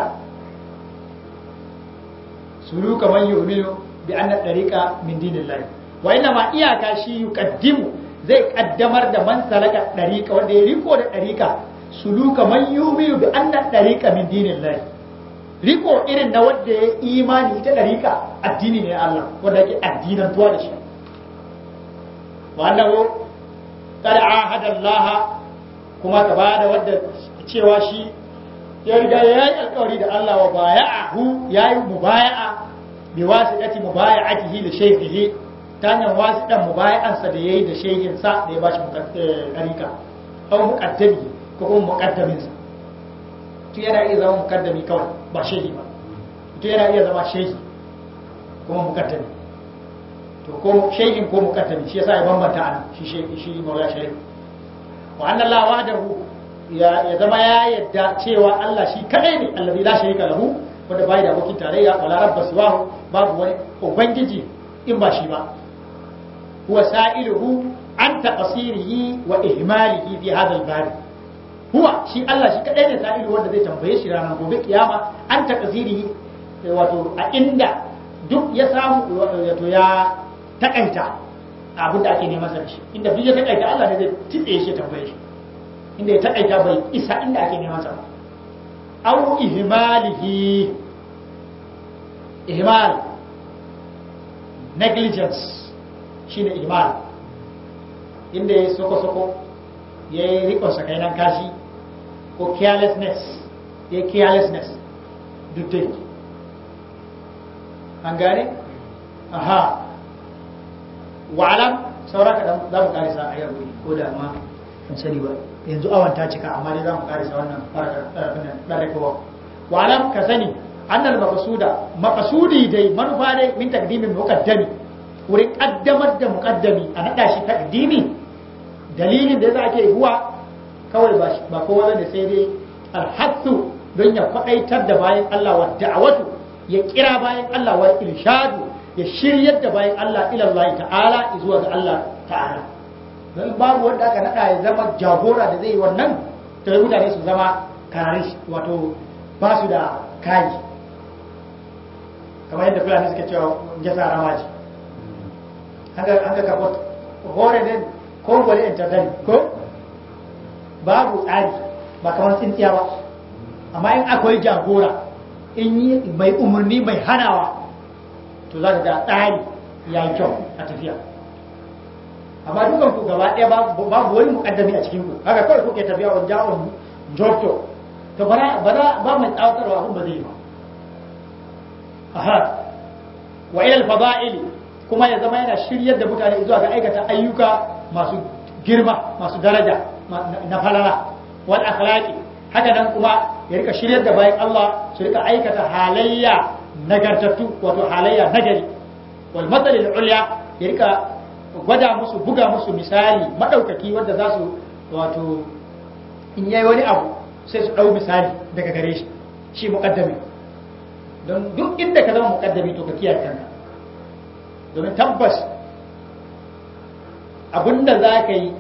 سلوك من يؤمن بأن الطريقة من دين الله وإنما إياك شيء يقدم zai kaddamar da man salaka dariqa wanda ya riko da dariqa suluka man yu'minu bi anna dariqa min dinillahi riko irin na wanda ya imani ita dariqa addini ne Allah wanda yake addinan tuwa da shi wa annahu kada ahada Allah kuma ka bada wadda cewa shi ya riga ya yi alkawari da Allah wa baya'ahu ya yi mubaya'a bi wasiqati mubaya'atihi li shaykhihi ta hanyar wasiqan mubaya'ansa da yayi da shaykhin sa da ya bashi muqaddika aw muqaddami ko kuma muqaddamin sa to yana iya zama muqaddami kawai ba shaykhi ba to yana iya zama shaykhi kuma muqaddami to ko shaykhin ko muqaddami shi yasa ya bambanta ana shi shaykhi shi maula shaykhi wa anna Allah wahdahu ya zama ya yadda cewa Allah shi kadai ne allazi la sharika lahu wanda bai da abokin tarayya wala rabba siwahu babu wani ubangiji in ba shi ba huwa sa'iluhu an taqsirihi wa ihmalihi fi hadha al-bab huwa shi Allah shi kadai ne sa'ilu wanda zai tambaye shi ranar gobe kiyama an taqsirihi wato a inda duk ya samu wato ya takaita abin da ake neman sa da shi inda duk ya takaita Allah ne zai titse shi tambaye shi inda ya taƙaita bai isa inda ake neman sa au ihmalihi ihmal negligence shine ihmal inda ya soko-soko ya yi rikon sakainan kashi ko carelessness ya carelessness duk dai an gane? aha wa'alam saura kaɗan za mu ƙarisa a yau ko da ma in sani ba yanzu awon ta cika amma dai za mu ƙarisa wannan ɗarɗarkowa wa'alam ka sani annal maqsuda maqsudi dai manufa dai min taqdimin muqaddami wurin kaddamar da muqaddami a nada shi taqdimi dalilin da yasa ake huwa kawai ba ba kowa da sai dai alhathu don ya kwadaitar da bayan Allah wa da'awatu ya kira bayan Allah wa irshadu ya shiryar da bayan Allah ila Allah ta'ala zuwa ga Allah ta'ala don babu wanda aka nada ya zama jagora da zai yi wannan to mutane su zama kararish wato ba su da kayi kamar yadda fulani suke cewa jasa ramaji an ga kafa hore ne ko gwale entertain ko babu tsari ba kamar tsintsiya ba amma in akwai jagora in yi mai umarni mai hanawa to za ka ga tsari ya yi kyau a tafiya amma dukan ku gaba ɗaya babu wani mukaddami a cikin ku haka kawai kuke tafiya wani jawon jokto to ba ba mai tsawatarwa abin ba zai yi ba aha wa ilal fada'ili kuma ya zama yana shiryar da mutane zuwa ga aikata ayyuka masu girma masu daraja na falala wal akhlaqi haka nan kuma ya rika shiryar da bayan Allah su rika aikata halayya nagartattu wato halayya nagari wal matalil ulya ya rika gwada musu buga musu misali madaukaki wanda za su wato in yayi wani abu sai su dau misali daga gare shi shi muqaddami don duk inda ka zama mukaddami to ka kiyaye kanka domin tabbas abinda za ka yi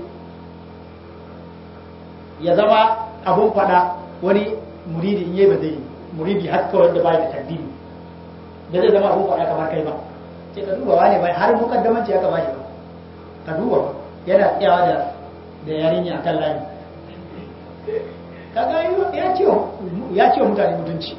ya zama abun fada wani muridi in yi ba zai muridi har kawai da bai da taddini da zai zama abun fada kamar kai ba sai ka duba wani bai har mukaddamanci ya kama shi ba ka duba ba yana tsayawa da da yarinya akan layi kaga ya ce ya ce mutane mutunci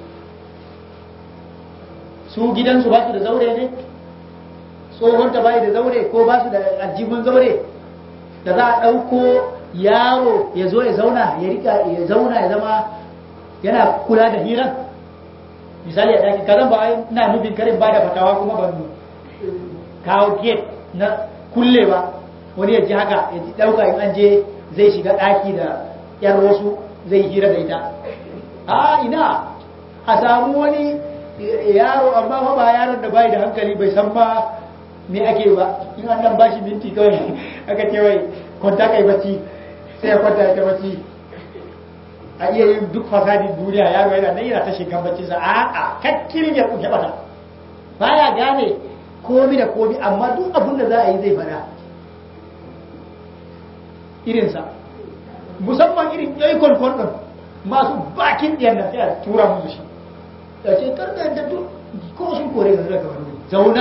su gidansu ba su da zaure ne tsohonta bai da zaure ko ba su da aljihun zaure da za a ɗauko yaro ya zo ya zauna ya rika ya zauna ya zama yana kula da hiran misali a ɗaki kazan ba ina nufin karin ba da fatawa kuma ban kawo gate na kulle ba wani ya ji haka ya ji ɗauka in an je zai shiga ɗaki da yan wasu zai hira da ita a ina a samu wani yaro amma fa ba yaron da bai da hankali bai san ba me ake ba in an nan bashi minti kawai aka ce wai kwanta kai bacci sai ya kwanta ya bacci a iya yin duk fasadin duniya yaro yana nan yana ta shigan bacci sa a a kakkirin ya kuke bata baya gane komi da komi amma duk abin da za a yi zai fada irinsa musamman irin yayi kwalkwal ɗin masu bakin ɗiyan nan sai a tura musu shi da ce karka da duk ko sun kore ka daga wani zauna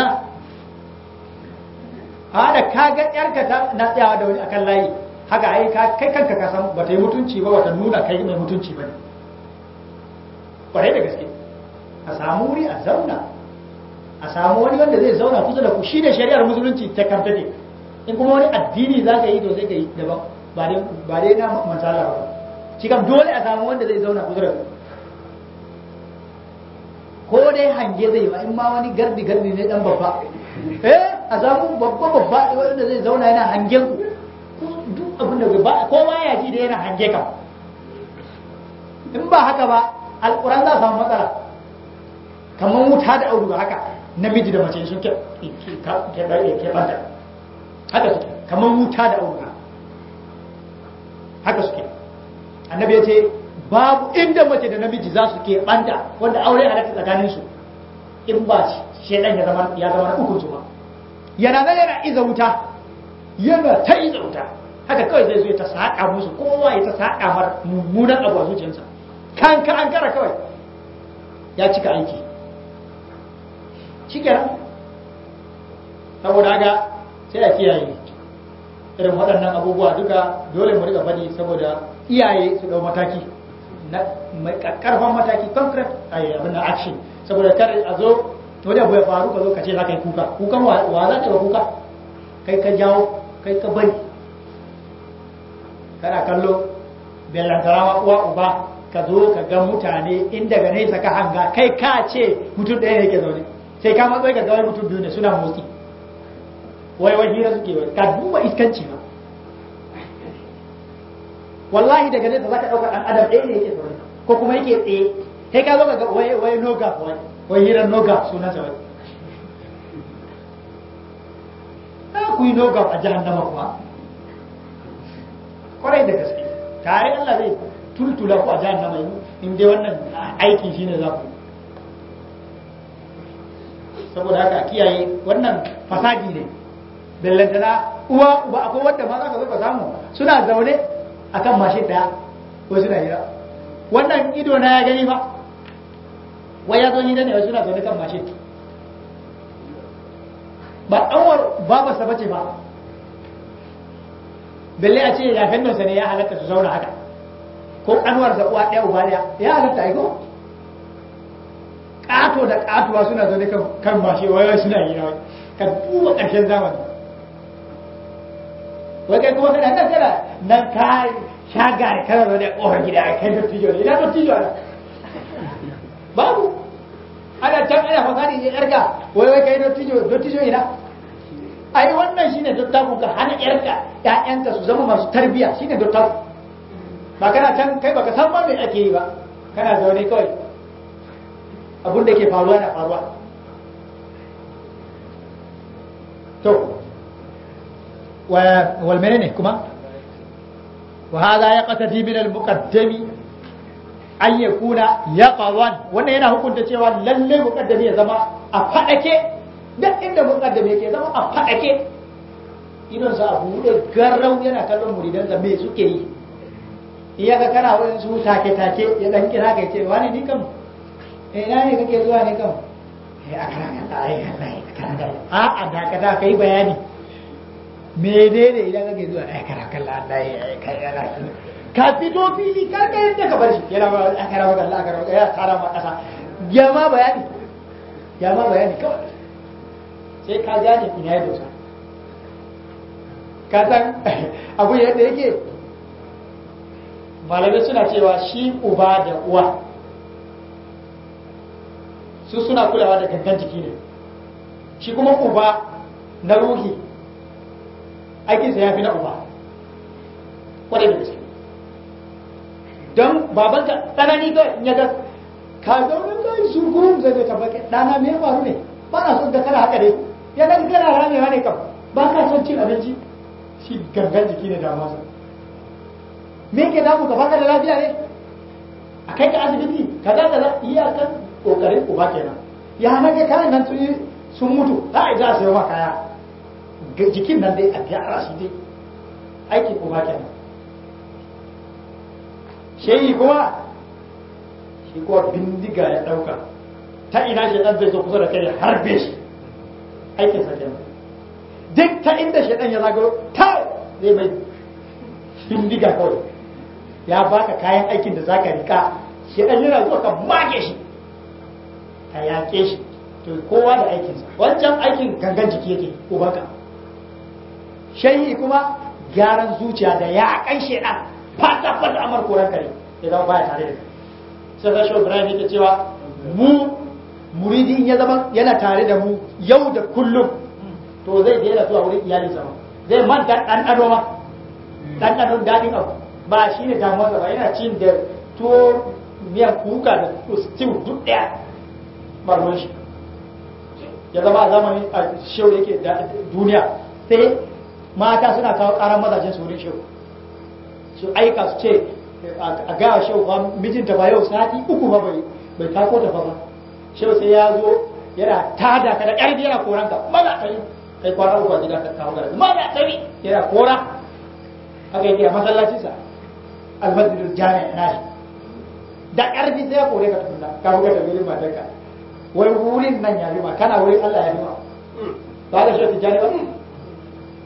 a da ka ga yarka ta na tsayawa da wani akan layi haka ai ka kai kanka ka san ba ta yi mutunci ba wata nuna kai mai mutunci ba ne kwarai da gaske a samu wuri a zauna a samu wani wanda zai zauna kusa da ku shi ne shari'ar musulunci ta kanta ne in kuma wani addini za ka yi to sai ka yi daban ba dai na matsala ba shi kam dole a samu wanda zai zauna kusa da ku ko dai hange zai ba in ma wani gardi gardi ne dan babba eh a samu babba babba wanda zai zauna yana hangen ku duk abin da ba kowa ya ji da yana hange ka in ba haka ba alquran za samu matsala kamar wuta da auduga haka namiji da mace sun ke ke ke banta haka suke kamar wuta da auduga haka suke annabi ya ce babu inda mace da namiji za su ke banta wanda aure halatta tsakanin su in ba shedan ya zama ya zama na ukun su ba yana nan yana iza wuta yana ta iza wuta haka kawai zai zo ya ta saka musu kowa ya ta saka mar mummunan abu a zuciyarsa kan ka an kara kawai ya cika aiki shikenan saboda haka sai a kiyaye irin waɗannan abubuwa duka dole mu riga faɗi saboda iyaye su ɗau mataki na mai karfan mataki concrete a abin da action saboda kar a zo wani abu ya faru ka zo ka ce za ka yi kuka kukan wa za ka yi kuka kai ka jawo kai ka bari kana kallo bellantarawa uwa uba ka zo ka ga mutane in daga nesa ka hanga kai ka ce mutum ɗaya ne ke zaune sai ka matsayi ka ga mutum biyu ne suna motsi wai wai hira suke wai ka duba iskanci ba wallahi daga nesa za ka ɗauka ɗan adam ɗaya ne yake zaune ko kuma yake tsaye sai ka zo ka ga wai wai noga wai wai hirar noga sunan sa wai na ku yi noga a jahannama kuma kwarai da gaske tare Allah zai tultula ku a jahannama in dai wannan aikin shine za ku saboda haka kiyaye wannan fasadi ne bellantana uwa uba akwai wanda ma za ka zo ka samu suna zaune akan mashin daya ko suna hira wannan ido na ya gani ba wai ya zo ni ne wai suna zaune kan mashin ba ɗanwar babarsa bace ba belle a ce ya fendonsa ne ya halatta su zauna haka ko ƙanwarsa uwa ɗaya uba ɗaya ya halatta aiko ƙato da ƙatuwa suna zaune kan mashin wai wai suna hira ka duba ƙarshen zamani wai kai kuma kana nan kana nan ka shaga kana zo da ƙofar gida kai dottijo ne ina dottijo ana babu ana can ana fasadi ne yarka wai wai kai dottijo dottijo ina ai wannan shine dottaku ka hana yarka ƴaƴanka su zama masu tarbiya shine dottaku ba kana can kai baka san ma me ake yi ba kana zaune kawai abun da ke faruwa na faruwa to والمنين كما وهذا يقتدي من المقدم أن يكون يقظا wannan yana hukunta cewa lalle muqaddami ya zama a fadake duk inda muqaddami yake zama a fadake idan sa abu da garau yana kallon muridan da me suke yi iya ga kana wurin su take take ya dan kira kai ce wani ni kam eh ina ne kake zuwa ne kam eh akara Allah ai Allah akara a a da ka da kai bayani menene idan kake zuwa ai kara kalla Allah ya kai yana ka fito fili ka ga yadda ka bar shi yana ba a kara maka Allah kara ya tara ma kasa ya ma bayani ya ma bayani kawai sai ka gane ina ya dosa ka san abu yadda yake malamai suna cewa shi uba da uwa su suna kulawa da gangan jiki ne shi kuma uba na ruhi aikinsa ya fi na uba kwarai da gaske don babanka tsanani ga ya ga ka ga wani kai su gurum zai zai tabbake dana me ya faru ne ba na son ga kana haka ne ya ga kana ramewa ne kam ba ka son cin abinci shi gangan jiki ne da masa me ke damu ka baka da lafiya ne a kai ka asibiti kaza kaza iyakan kokarin uba kenan ya na ga kayan nan sun mutu za a za a sayo ma kaya jikin nan dai a gyara shi dai aiki kuma kenan shehi kuma shi kuwa bindiga ya ɗauka ta ina shi ɗan zai zo kusa da kai harbe shi aikin sa kenan duk ta inda shi ɗan ya zagaro ta zai mai bindiga kawai ya baka kayan aikin da zaka rika shi ɗan yana zuwa ka mage shi ka yaƙe shi to kowa da aikinsa wancan aikin gangan jiki yake ko baka shayi kuma gyaran zuciya da ya kan shedan fata fata amar koran kare ya zama baya tare da kai sai ga shau ibrahim yake cewa mu muridi in ya zama yana tare da mu yau da kullum to zai daina zuwa wurin iyalin sa zai manta dan ado ma dan ado dadin abu ba shi ne damuwarsa ba yana cin da tuwo miyan kuka da stew duk daya ba ruwan shi ya zama a zamanin a shehu yake duniya sai mata suna kawo karan mazajen su wurin shehu su aika su ce a gaya shehu ba mijinta ba yau sati uku ba bai bai tako ta ba shehu sai ya zo yana tada ka da ƙarfi yana koran ka maza ta yi kai kwana uku a gida ka kawo gara maza ta yi yana kora haka yake a masallacinsa almasjidul jami'a nashi da ƙarfi sai ya kore ka tukunna ka buga da wurin matarka wai wurin nan ya rima kana wurin Allah ya rima ba da shi tijani ba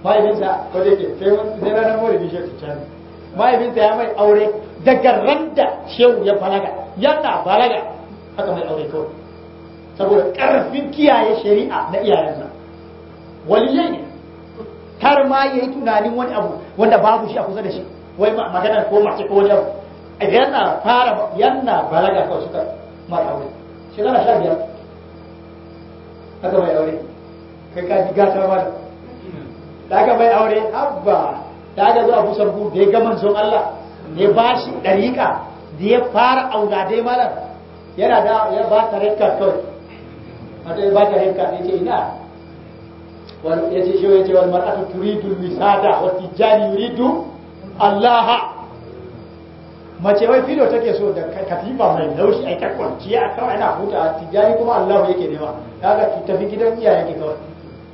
mahaifinsa ko da yake sai mun sai ranar maulidi shi ta can mahaifinsa ya mai aure daga ran da shehu ya balaga yana balaga haka mai aure kawai saboda karfin kiyaye shari'a na iyayensa waliyai ne kar ma yayi tunanin wani abu wanda babu shi a kusa da shi wai magana ko mace ko wani abu yana fara yana balaga kawai suka mara aure shekara sha biyar haka mai aure kai ka ji gata ma da aka mai aure abba da aka zo abu sarku da ya ga manzon Allah da ya ba shi ɗariƙa da ya fara auna dai malam yana da ya ba ta rekka kawai mata ya ba ta rekka ya ce ina wani ya ce shi ya ce wani mar'atu turidu misada wa tijjani yuridu Allah mace wai filo take so da katifa mai laushi ai ta kwanciya a kawai ana huta tijjani kuma Allah yake nema kaga ki tafi gidan iyayen ki kawai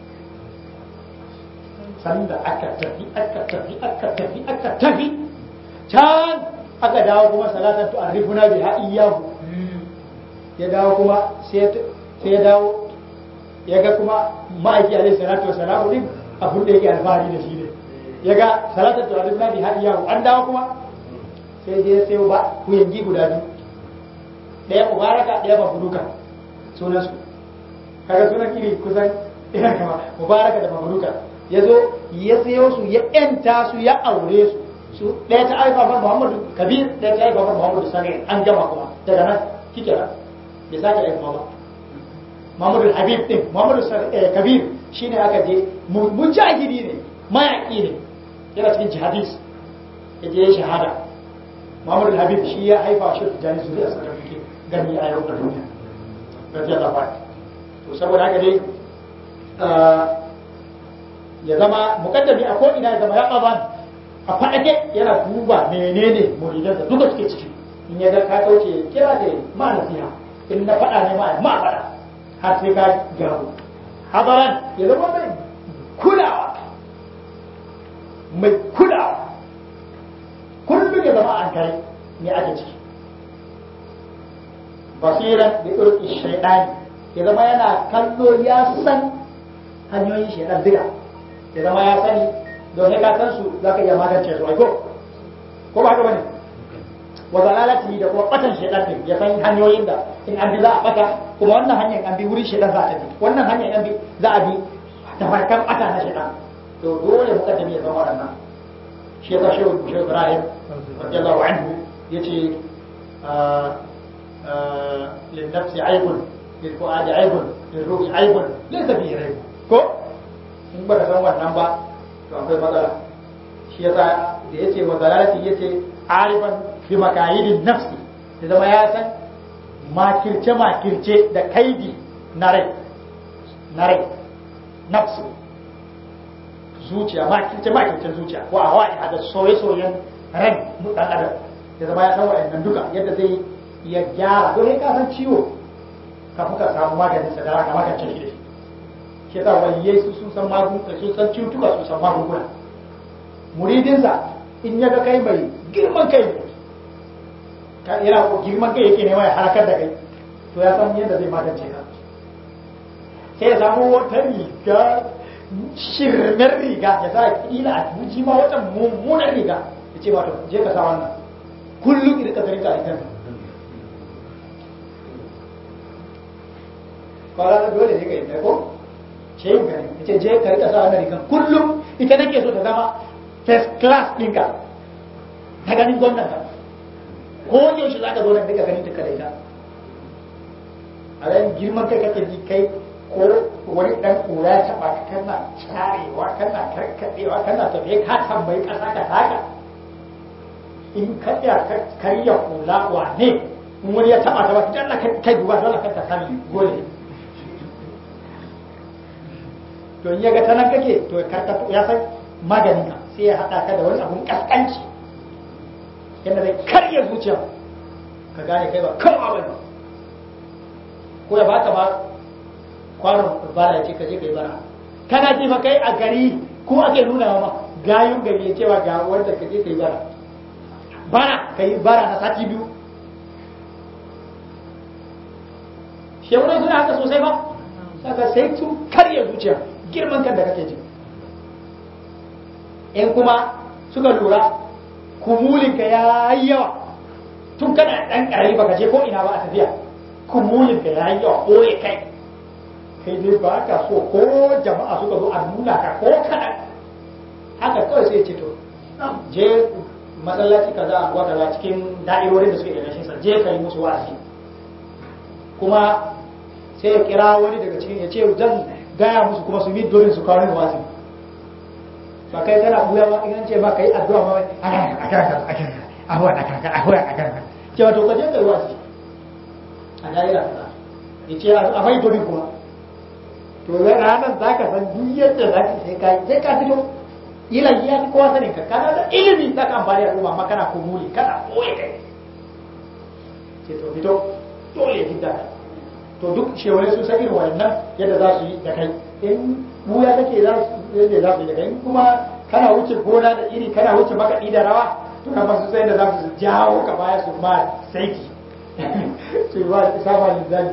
sanda aka tafi aka tafi aka tafi aka tafi can aka dawo kuma salatan tu arifuna bi ha iyahu ya dawo kuma sai sai ya dawo ya ga kuma ma'aiki alaihi salatu wassalamu din abun da yake alfahari da shi ne ya ga salatan tu arifuna bi ha iyahu an dawo kuma sai je sai ba ku yangi guda biyu ɗaya mubaraka ɗaya mafuruka sunan su kaga sunan iri kusan ina kama mubaraka da mafuruka ya zo ya sayo su ya ƴanta su ya aure su su ɗaya ta aifa ban muhammadu kabir ɗaya ta aifa ban muhammadu sani an gama kuma daga nan kike nan bai sake aika ba muhammadu habib din muhammadu kabir shine aka je mujahidi ne mayaƙi ne yana cikin jihadis ya je shahada Muhammadu Habib shi ya haifa shi da jani zuri a sakar muke gani a yau da duniya radiyallahu anhu to saboda haka dai ya zama mukaddami a ko ina ya zama ya ƙaban a faɗake yana duba menene muridansa duka suke ciki in ya ga ka kauce kira da ma nasiha in na faɗa ne ma ma faɗa har sai ka gyaru hadaran ya zama mai kulawa mai kulawa kullum ya zama an kare me ake ciki basiran da irki shaidani ya zama yana kallo ya san hanyoyin shaidan duka ya zama ya sani don ka san su za ka iya magance su aiko ko ba haka bane wa zalalati da kuma batan shaidan ne ya san hanyoyin da in an bi za a bata kuma wannan hanyar an bi wurin shaidan za a tafi wannan hanyar an bi za a bi da farkan bata na shaidan to dole mukaddami ya zama wannan shi ya shi shi Ibrahim radiyallahu anhu yace lin nafsi aibun lil fuadi aibun lil ruhi aibun laysa fihi raib ko in ba ka san wannan ba to akwai matsala shi yasa da yace wa dalalati yace arifan bi makayidin nafsi da zama ya san makirce makirce da kaidi na rai na rai nafsu zuciya makirce makircen zuciya ko a hawaii da soye-soyen ran dan adam da zama ya san wa'annan duka yadda zai ya gyara don ka san ciwo kafin ka samu maganin sa da raka magance shi da shi shi yasa waliyai su sun san magunguna sun san cutuka sun san magunguna muridinsa in ya ga kai mai girman kai ne yana girman kai yake nema ya harakar da kai to ya san yadda zai magance ka sai ya samu wata riga shirmen riga ya sa kila a buji ma wata mummunan riga ya ce wato je ka sa wannan kullum idan ka zari ka a kan kwara na dole ne ka yi ko ce yin gani ya ce je ka rika sa wannan rigan kullum ita nake so ta zama first class ɗinka ta ganin gwamnan ka ko yaushe za ka zo nan duka ganin ta kada ita a ran girman kai kake ji kai ko wani dan kura ya taba ka kana carewa kana karkadewa kana tafiye ka tambayi kasa ka taka in ka tsaya ka karya kula wane in wani ya taba ta ba dan Allah kai duba dole ka sami gole to in ya ga tanan kake to karka ya san maganin ka sai ya hada ka da wani abun kaskanci yadda zai karya zuciya ka gane kai ba kawa bane ko ya baka ba kwanon bara ce ka je kai bara kana ji fa kai a gari ko ake nuna ma gayun gari ya cewa ga wanda ka je kai bara bara kai bara na sati biyu shewunan suna haka sosai ba saka sai sun karya zuciya girman kan da kake ji in kuma suka lura kumulinka ya yi yawa tun kana ɗan ƙarami baka je ko ina ba a tafiya kumulinka ya yi yawa ɓoye kai kai dai ba ka so ko jama'a suka zo a nuna ka ko kaɗan haka kawai sai ce to je masallaci kaza a kaza cikin da'irorin da suke da rashin sa je ka yi musu wa'azi kuma sai ya kira wani daga cikin ya ce zan gaya musu kuma su yi dorin su kawo ni wa'azi ba kai kana buya ba in ce ma kai addu'a ma a kan a kan a kan ahuwa a kan ahuwa a kan ce wato ka je ka yi wa'azi a da'ira kaza ya ce a mai dorin kuma to ranar za ka san duk yadda za ka sai ka sai ka fito ila ya fi kowa sanin ka kana da ilimi za ka amfani da al'umma amma kana kumuli kana koye kai ce to fito dole ya fita to duk shewale sun san irin wannan yadda za su yi da kai in buya kake za su yadda za su yi da kai kuma kana wuce gona da iri kana wuce makaɗi da rawa to kan su sai da za su jawo ka baya su ma saiti su ba su saba linzali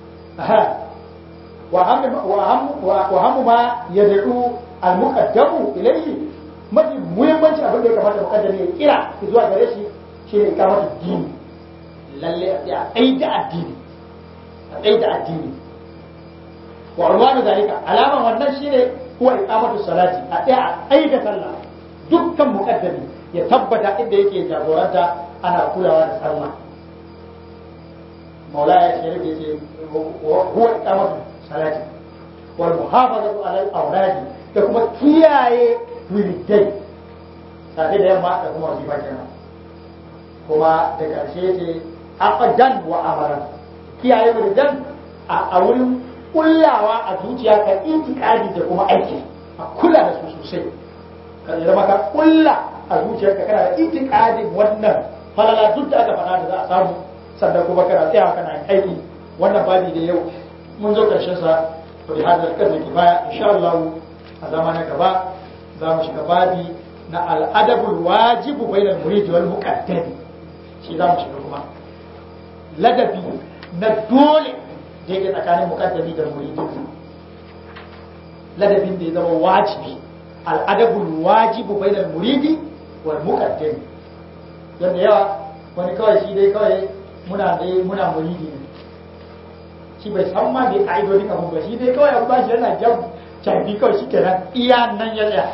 وأهم ما يدعو المقدم إليه mafi muhimmanci abin da ya kamata mukaddami ya kira zuwa gare shi shine ikamatu dini lalle a tsai da addini a tsai da addini wa unwanu zalika alaman wannan shine huwa iqamatu salati a tsaya a tsai da sallah dukkan mukaddami ya tabbata inda yake jagoranta ana kulawa da sallah maulaya ya ce huwa iqamatu salati wal muhafazatu ala al awradi da kuma kiyaye wiridai safe da yamma da kuma wazifa kenan kuma da karshe ce aqdan wa amaran kiyaye wiridan a wurin kullawa a zuciya ka itikadi da kuma aiki a kula da su sosai ka zama ka kulla a zuciyarka kana da itikadin wannan falala duk da aka faɗa da za a samu sannan kuma kana tsaya kana aiki wannan babi da yau mun zo karshen sa to bi hadal kadri kifaya insha Allah a zama na gaba za mu shiga babi na al'adabul wajibu bainal murid wal muqaddam shi za mu shiga kuma ladabi na dole da yake tsakanin muqaddami da muridi ladabin da ya zama wajibi al'adabul wajibu bainal muridi wal muqaddam yanda yawa wani kawai shi dai kawai muna dai muna muridi ne shi bai san ma bai ka'idodin abu ba shi dai kawai abu ba shi yana jan cafi kawai shi kenan iya nan ya tsaya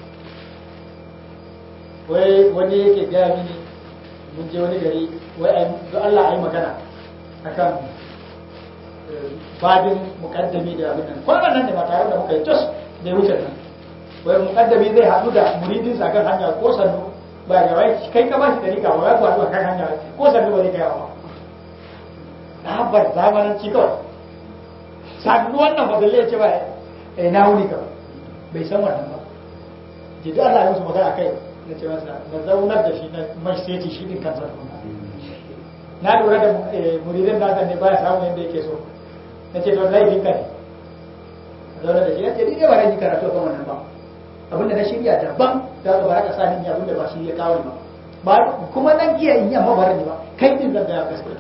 wai wani yake gaya mini mun je wani gari wai ai don Allah ai magana akan babin mukaddami da abin nan kwanan nan da ba tare da muka yi tos da ya wuce nan wai mukaddami zai haɗu da muridin sa kan hanya ko sannu ba ga wai kai ka ba shi dari ka ba wai ku haɗu kan hanya ko sannu ba zai kai ba na bar zamanin ci kawai sannu wannan ba balle ya ce ba eh na wuni ka bai san wannan ba ji da Allah ya musu magana kai na ce masa na zaunar da shi na mai seti shi din kansa na lura da muridin da ne baya samun yadda yake so na ce don laifin ka ne zaunar da shi na ce ni ne ba yi karatu kan wannan ba abinda na shirya daban da ka baraka sa ni abinda ba shi ya kawo ni ba kuma nan iya in yamma ba ba kai din zan ga gaskiya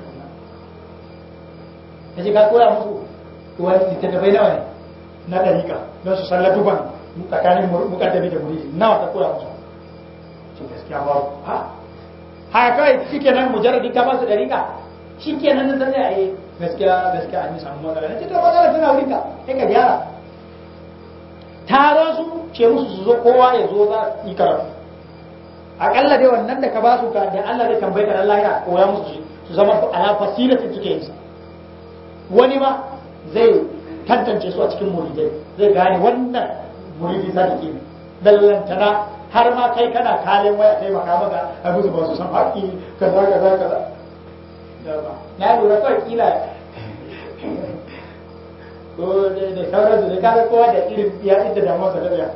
na ce ka koya musu wani littattafai nawa ne na ɗarika don su sallatu ban tsakanin mukaddami da muridi nawa ka koya musu ce gaskiya ba ha haka kawai shi kenan mujarradin ka ba su ɗarika shi kenan nan zai a yi gaskiya gaskiya an yi samu matsala na ce to matsala tana wurin ka sai ka gyara taron su ce musu su zo kowa ya zo za yi karatu akalla dai wannan da ka ba su ka da Allah zai tambaye ka Allah ya koya musu su zama ala fasilatin suke yin sa wani ma zai tantance su a cikin muridai zai gane wannan muridi sadiki ne dallantana har ma kai kana kalin waya kai maka maka a musu ba su san haƙi kaza kaza kaza na lura kawai kila ko da sauran su da kaga kowa da irin ya inda damuwa sa da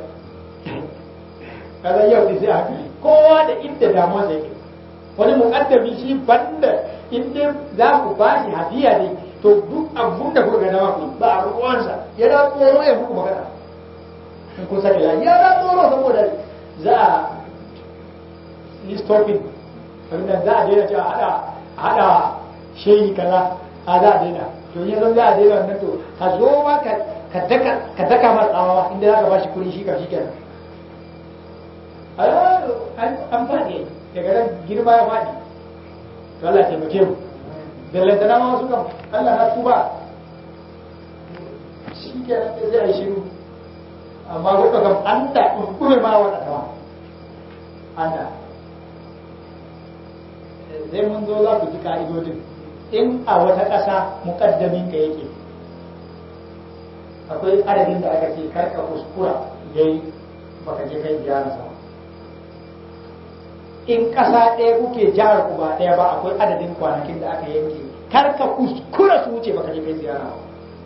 kaza yau sai haka kowa da inda damuwa sa yake wani muƙaddami shi banda inda za ku ba shi hadiya ne to duk abun da kuka ga dama ku ba a ruwansa yana tsoro ya muku magana in kun sani ya yana tsoro saboda za a yi stopping abinda za a daina cewa hada hada shehi kaza a za a daina to yanzu za a daina wannan to ka zo ma ka daka ka daka ma tsawawa inda za ka ba shi kuɗi shi ka shi kenan an faɗi daga nan girma ya faɗi to Allah ya taimake mu bellantana ma wasu kam Allah na tuba shi ke nan zai yi shiru amma kuka kam an da kuskure ma wata tawa an da zai mun zo za ku ji ka'idodin in a wata ƙasa muƙaddamin ka yake akwai adadin da aka ce karka kuskura yayi baka je kai ziyara sama in ƙasa ɗaya kuke jihar ku ba ɗaya ba akwai adadin kwanakin da aka yanke kar ka kuskura su wuce baka je kai ziyara ba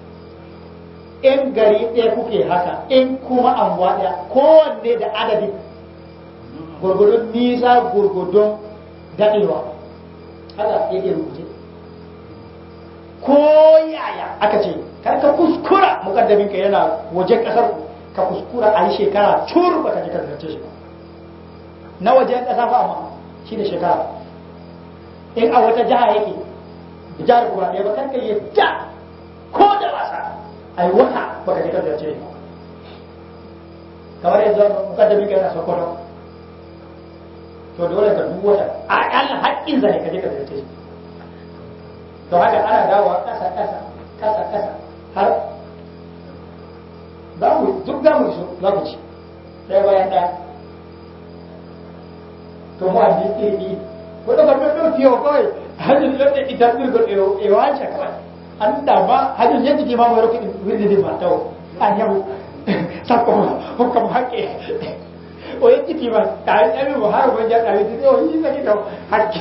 in gari ɗaya kuke haka in kuma anguwa ɗaya kowanne da adadin gurgudun nisa gurgudun daɗewa haka yake rubuce ko yaya aka ce kar ka kuskura mukaddamin ka yana wajen ƙasar ka kuskura a yi shekara cur baka je ka ziyarce shi ba na wajen ƙasa fa amma shi da shekara in a wata jiha yake jihar kuma ɗaya ba kan ka yi ja ko da wasa ai wata baka je ka ziyarce ne kamar yanzu mukaddamin ka yana sokoto to dole ka duk wata a ƙalla haƙƙin sa ne ka je ka ziyarce shi to haka ana dawowa ƙasa ƙasa ƙasa ƙasa har za mu duk za mu iso za mu ci ɗaya bayan ɗaya to mu andi iri ko da ba do fiyo koy hajun ladde itabir go e e wancha kawai anda ma hajun yanti ki ma mo roki wirde di ma taw an yamu sakko hukam hakke o yanti ki ma ta yamu mo har mo ja ta wi o yi na ki taw hakke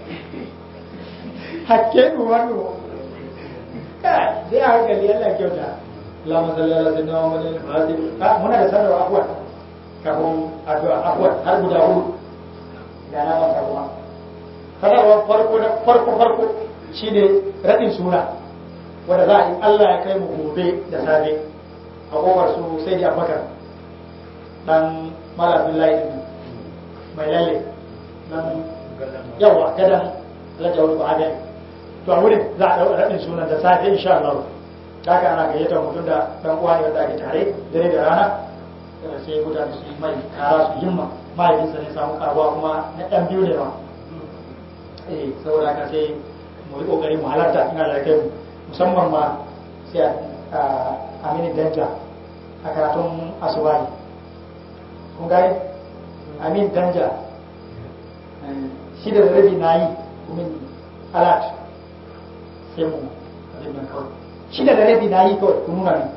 hakke mu wanu kai sai a hankali Allah kyauta Allahumma salli ala sayyidina Muhammadin al-Fatih muna da sanarwa afwan kafin addu'a afwan har guda hudu da na manta kuma sanarwar farko na farko farko shine raɗin suna wanda za a yi Allah ya kai mu gobe da safe a kofar su sai da abubakar dan malafin layi mai lalle dan yawa gadan alhaji wani ba'adai to a wurin za a ɗau raɗin sunan da safe insha Allah haka ana gayyatar mutum da dan uwa ne wanda ake tare dare da rana sai mutane su yi mai kara su himma mahaifinsa ne samu karuwa kuma na ɗan biyu ne ma eh saboda haka sai mu yi ƙoƙari mu halarta ina da kai musamman ma sai a amini danja a karatun asubahi kun gani amin danja shi da rabi na yi min alat sai mu abin nan kawai shi da rabi na yi kawai kun nuna ne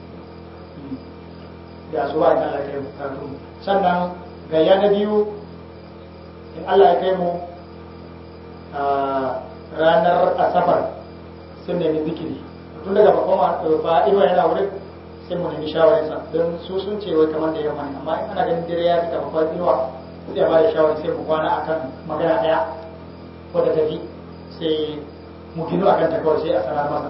da asubahi Allah ya kai karatun sannan gayya na biyu in Allah ya kai mu a ranar asabar sun nemi zikiri tun daga bakon ba inuwa yana wurin sai mu nemi shawararsa don su sun ce wai kamar da yamma ne amma in ana ganin dare ya fita bakon inuwa sai ba da shawarar sai mu kwana akan magana daya ko da tafi sai mu gino akan ta kawai sai a sanar masa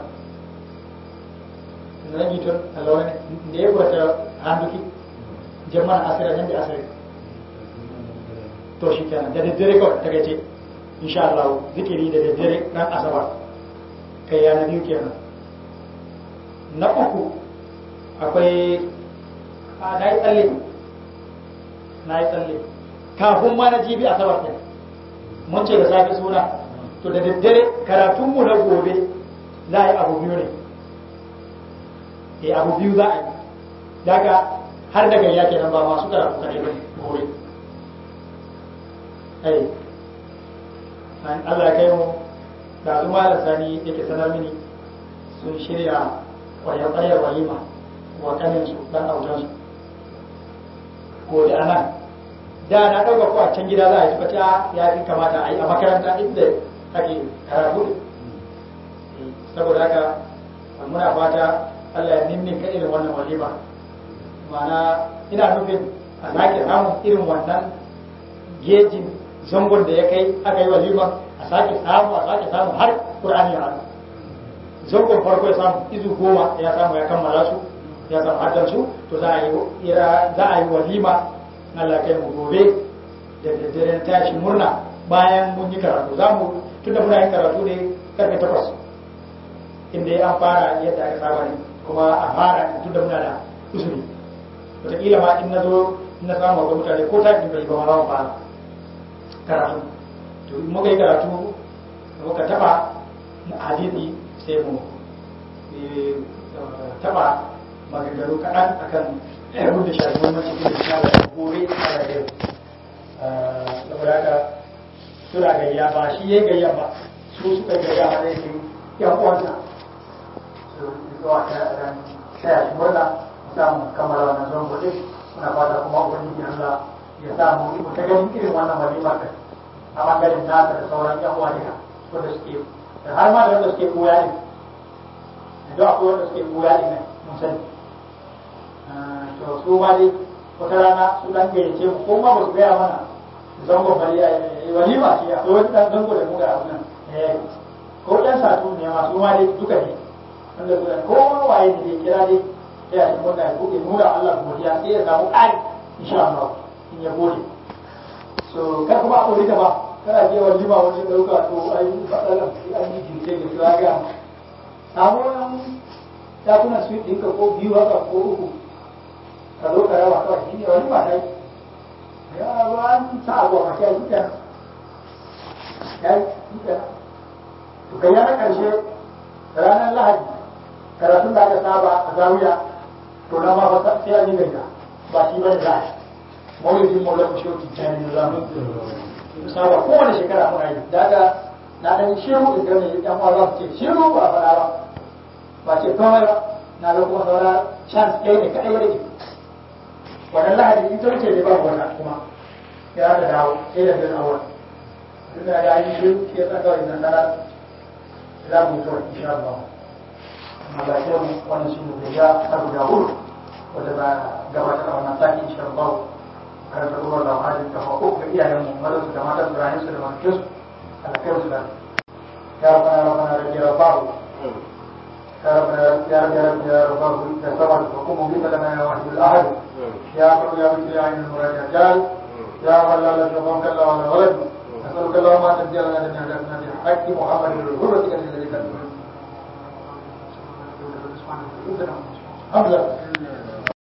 zan yi tun alawa ne da ya kwata handuki jamman asira nan da asiri to shi kenan da daddare kawai ta gace insha Allah zikiri da daddare ran asabar kai ya na biyu kenan na uku akwai a na yi tsalle na yi tsalle kafin ma na jibi asabar ɗin mun ce da safe suna to da daddare karatunmu na gobe za a yi abu biyu ne eh abu biyu za a yi daga har daga ya kenan ba masu karatu kaɗai ba gobe ai an Allah kai mu da su malam sani yake sanar mini sun shirya kwayar walima wa kanin su dan autan su ko da anan da na dauka ko a can gida za a yi suka ce ya fi kamata a yi a makaranta inda ake karatu saboda haka muna fata Allah ya nimmin ka irin wannan walima ma'ana ina nufin a sake samun irin wannan gejin zangon da ya kai aka yi walima a sake samu a sake samu har Qur'ani ya hannu zangon farko ya samu izu goma ya samu ya kammala su ya samu haddan su to za a yi za a yi walima na Allah kai mu gobe da daddare tashi murna bayan mun yi karatu za mu tunda muna yin karatu ne karfe takwas inda ya an fara yadda aka saba ne kuma a fara tunda muna da usuri wataƙila ma in na zo na samu akwai mutane ko ta kin bai ba ma ba karatu to in muka yi karatu muka taba na hadisi sai mu taba maganganu kaɗan akan abin da shafi muhimmanci da shi da gobe a rayuwa saboda haka suna gayya ba shi ya gayya ba su suka gayya ba zai su yan uwansa su zuwa ta ran taya shi murna samun kammala wannan zon gobe muna fata kuma ubangiji Allah ya samu mu ta ganin irin wannan walimar kai a bangaren nasa da sauran yan uwa duka wanda suke da har ma da wanda suke koya ne da akwai wanda suke koya ne mun sani to su ma dai wata rana su dan gayyace mu ko ma ba su gaya mana zango bari a walima ce akwai wani dan zango da mu ga abun nan ko dan satu ne ma su ma dai duka ne wanda su ko waye ne dai kira dai sai a cikin wannan ko ke nuna Allah godiya sai ya samu ƙari insha Allah in ya gode so kar kuma a kore ta ba kana je walima wani dauka to ai fadalan an yi jirge da su ga samu wani dakunan su ɗinka ko biyu haka ko uku ka zo ka raba kawai shi ne wani ba dai ya ba an sa abu a kai shi kenan ya yi shi kenan to kai na ƙarshe ranar lahadi karatun da aka saba a zawiya to na ma ba sai an yi gaida ba shi ba da lahadi maulidin maulan mu shauki jani da zamu saba kowane shekara muna yi daga na dan shiru in gane yan uwa za su ce shiru ba a faɗa ba ba ce komai ba na ga kuma saura chance ɗaya ne kaɗai rage wannan lahadi in ta wuce ne ba wata kuma ya da dawo sai da bin awon duk da ya yi shi ke sa kawai nan na za mu zuwa insha Allah amma ba ce mu wannan shi ne da ya ta guda hudu wanda ba gabatar a wannan sati insha Allah karanta ruwan da hajji ta hako ga iyayen mu mazan su da matan su rayu su da mafikin su alakai su da ya rabana rabana da ya rabahu يا رب يا رب يا رب يا رب يا صبر وقوم بك لنا يا واحد الاحد يا رب يا مثل عين المراد رجال يا من لا لك وما كلا ولا ولد نسألك اللهم أن تبدي لنا جميع جسنا بحق محمد الغرة الذي كان حمزة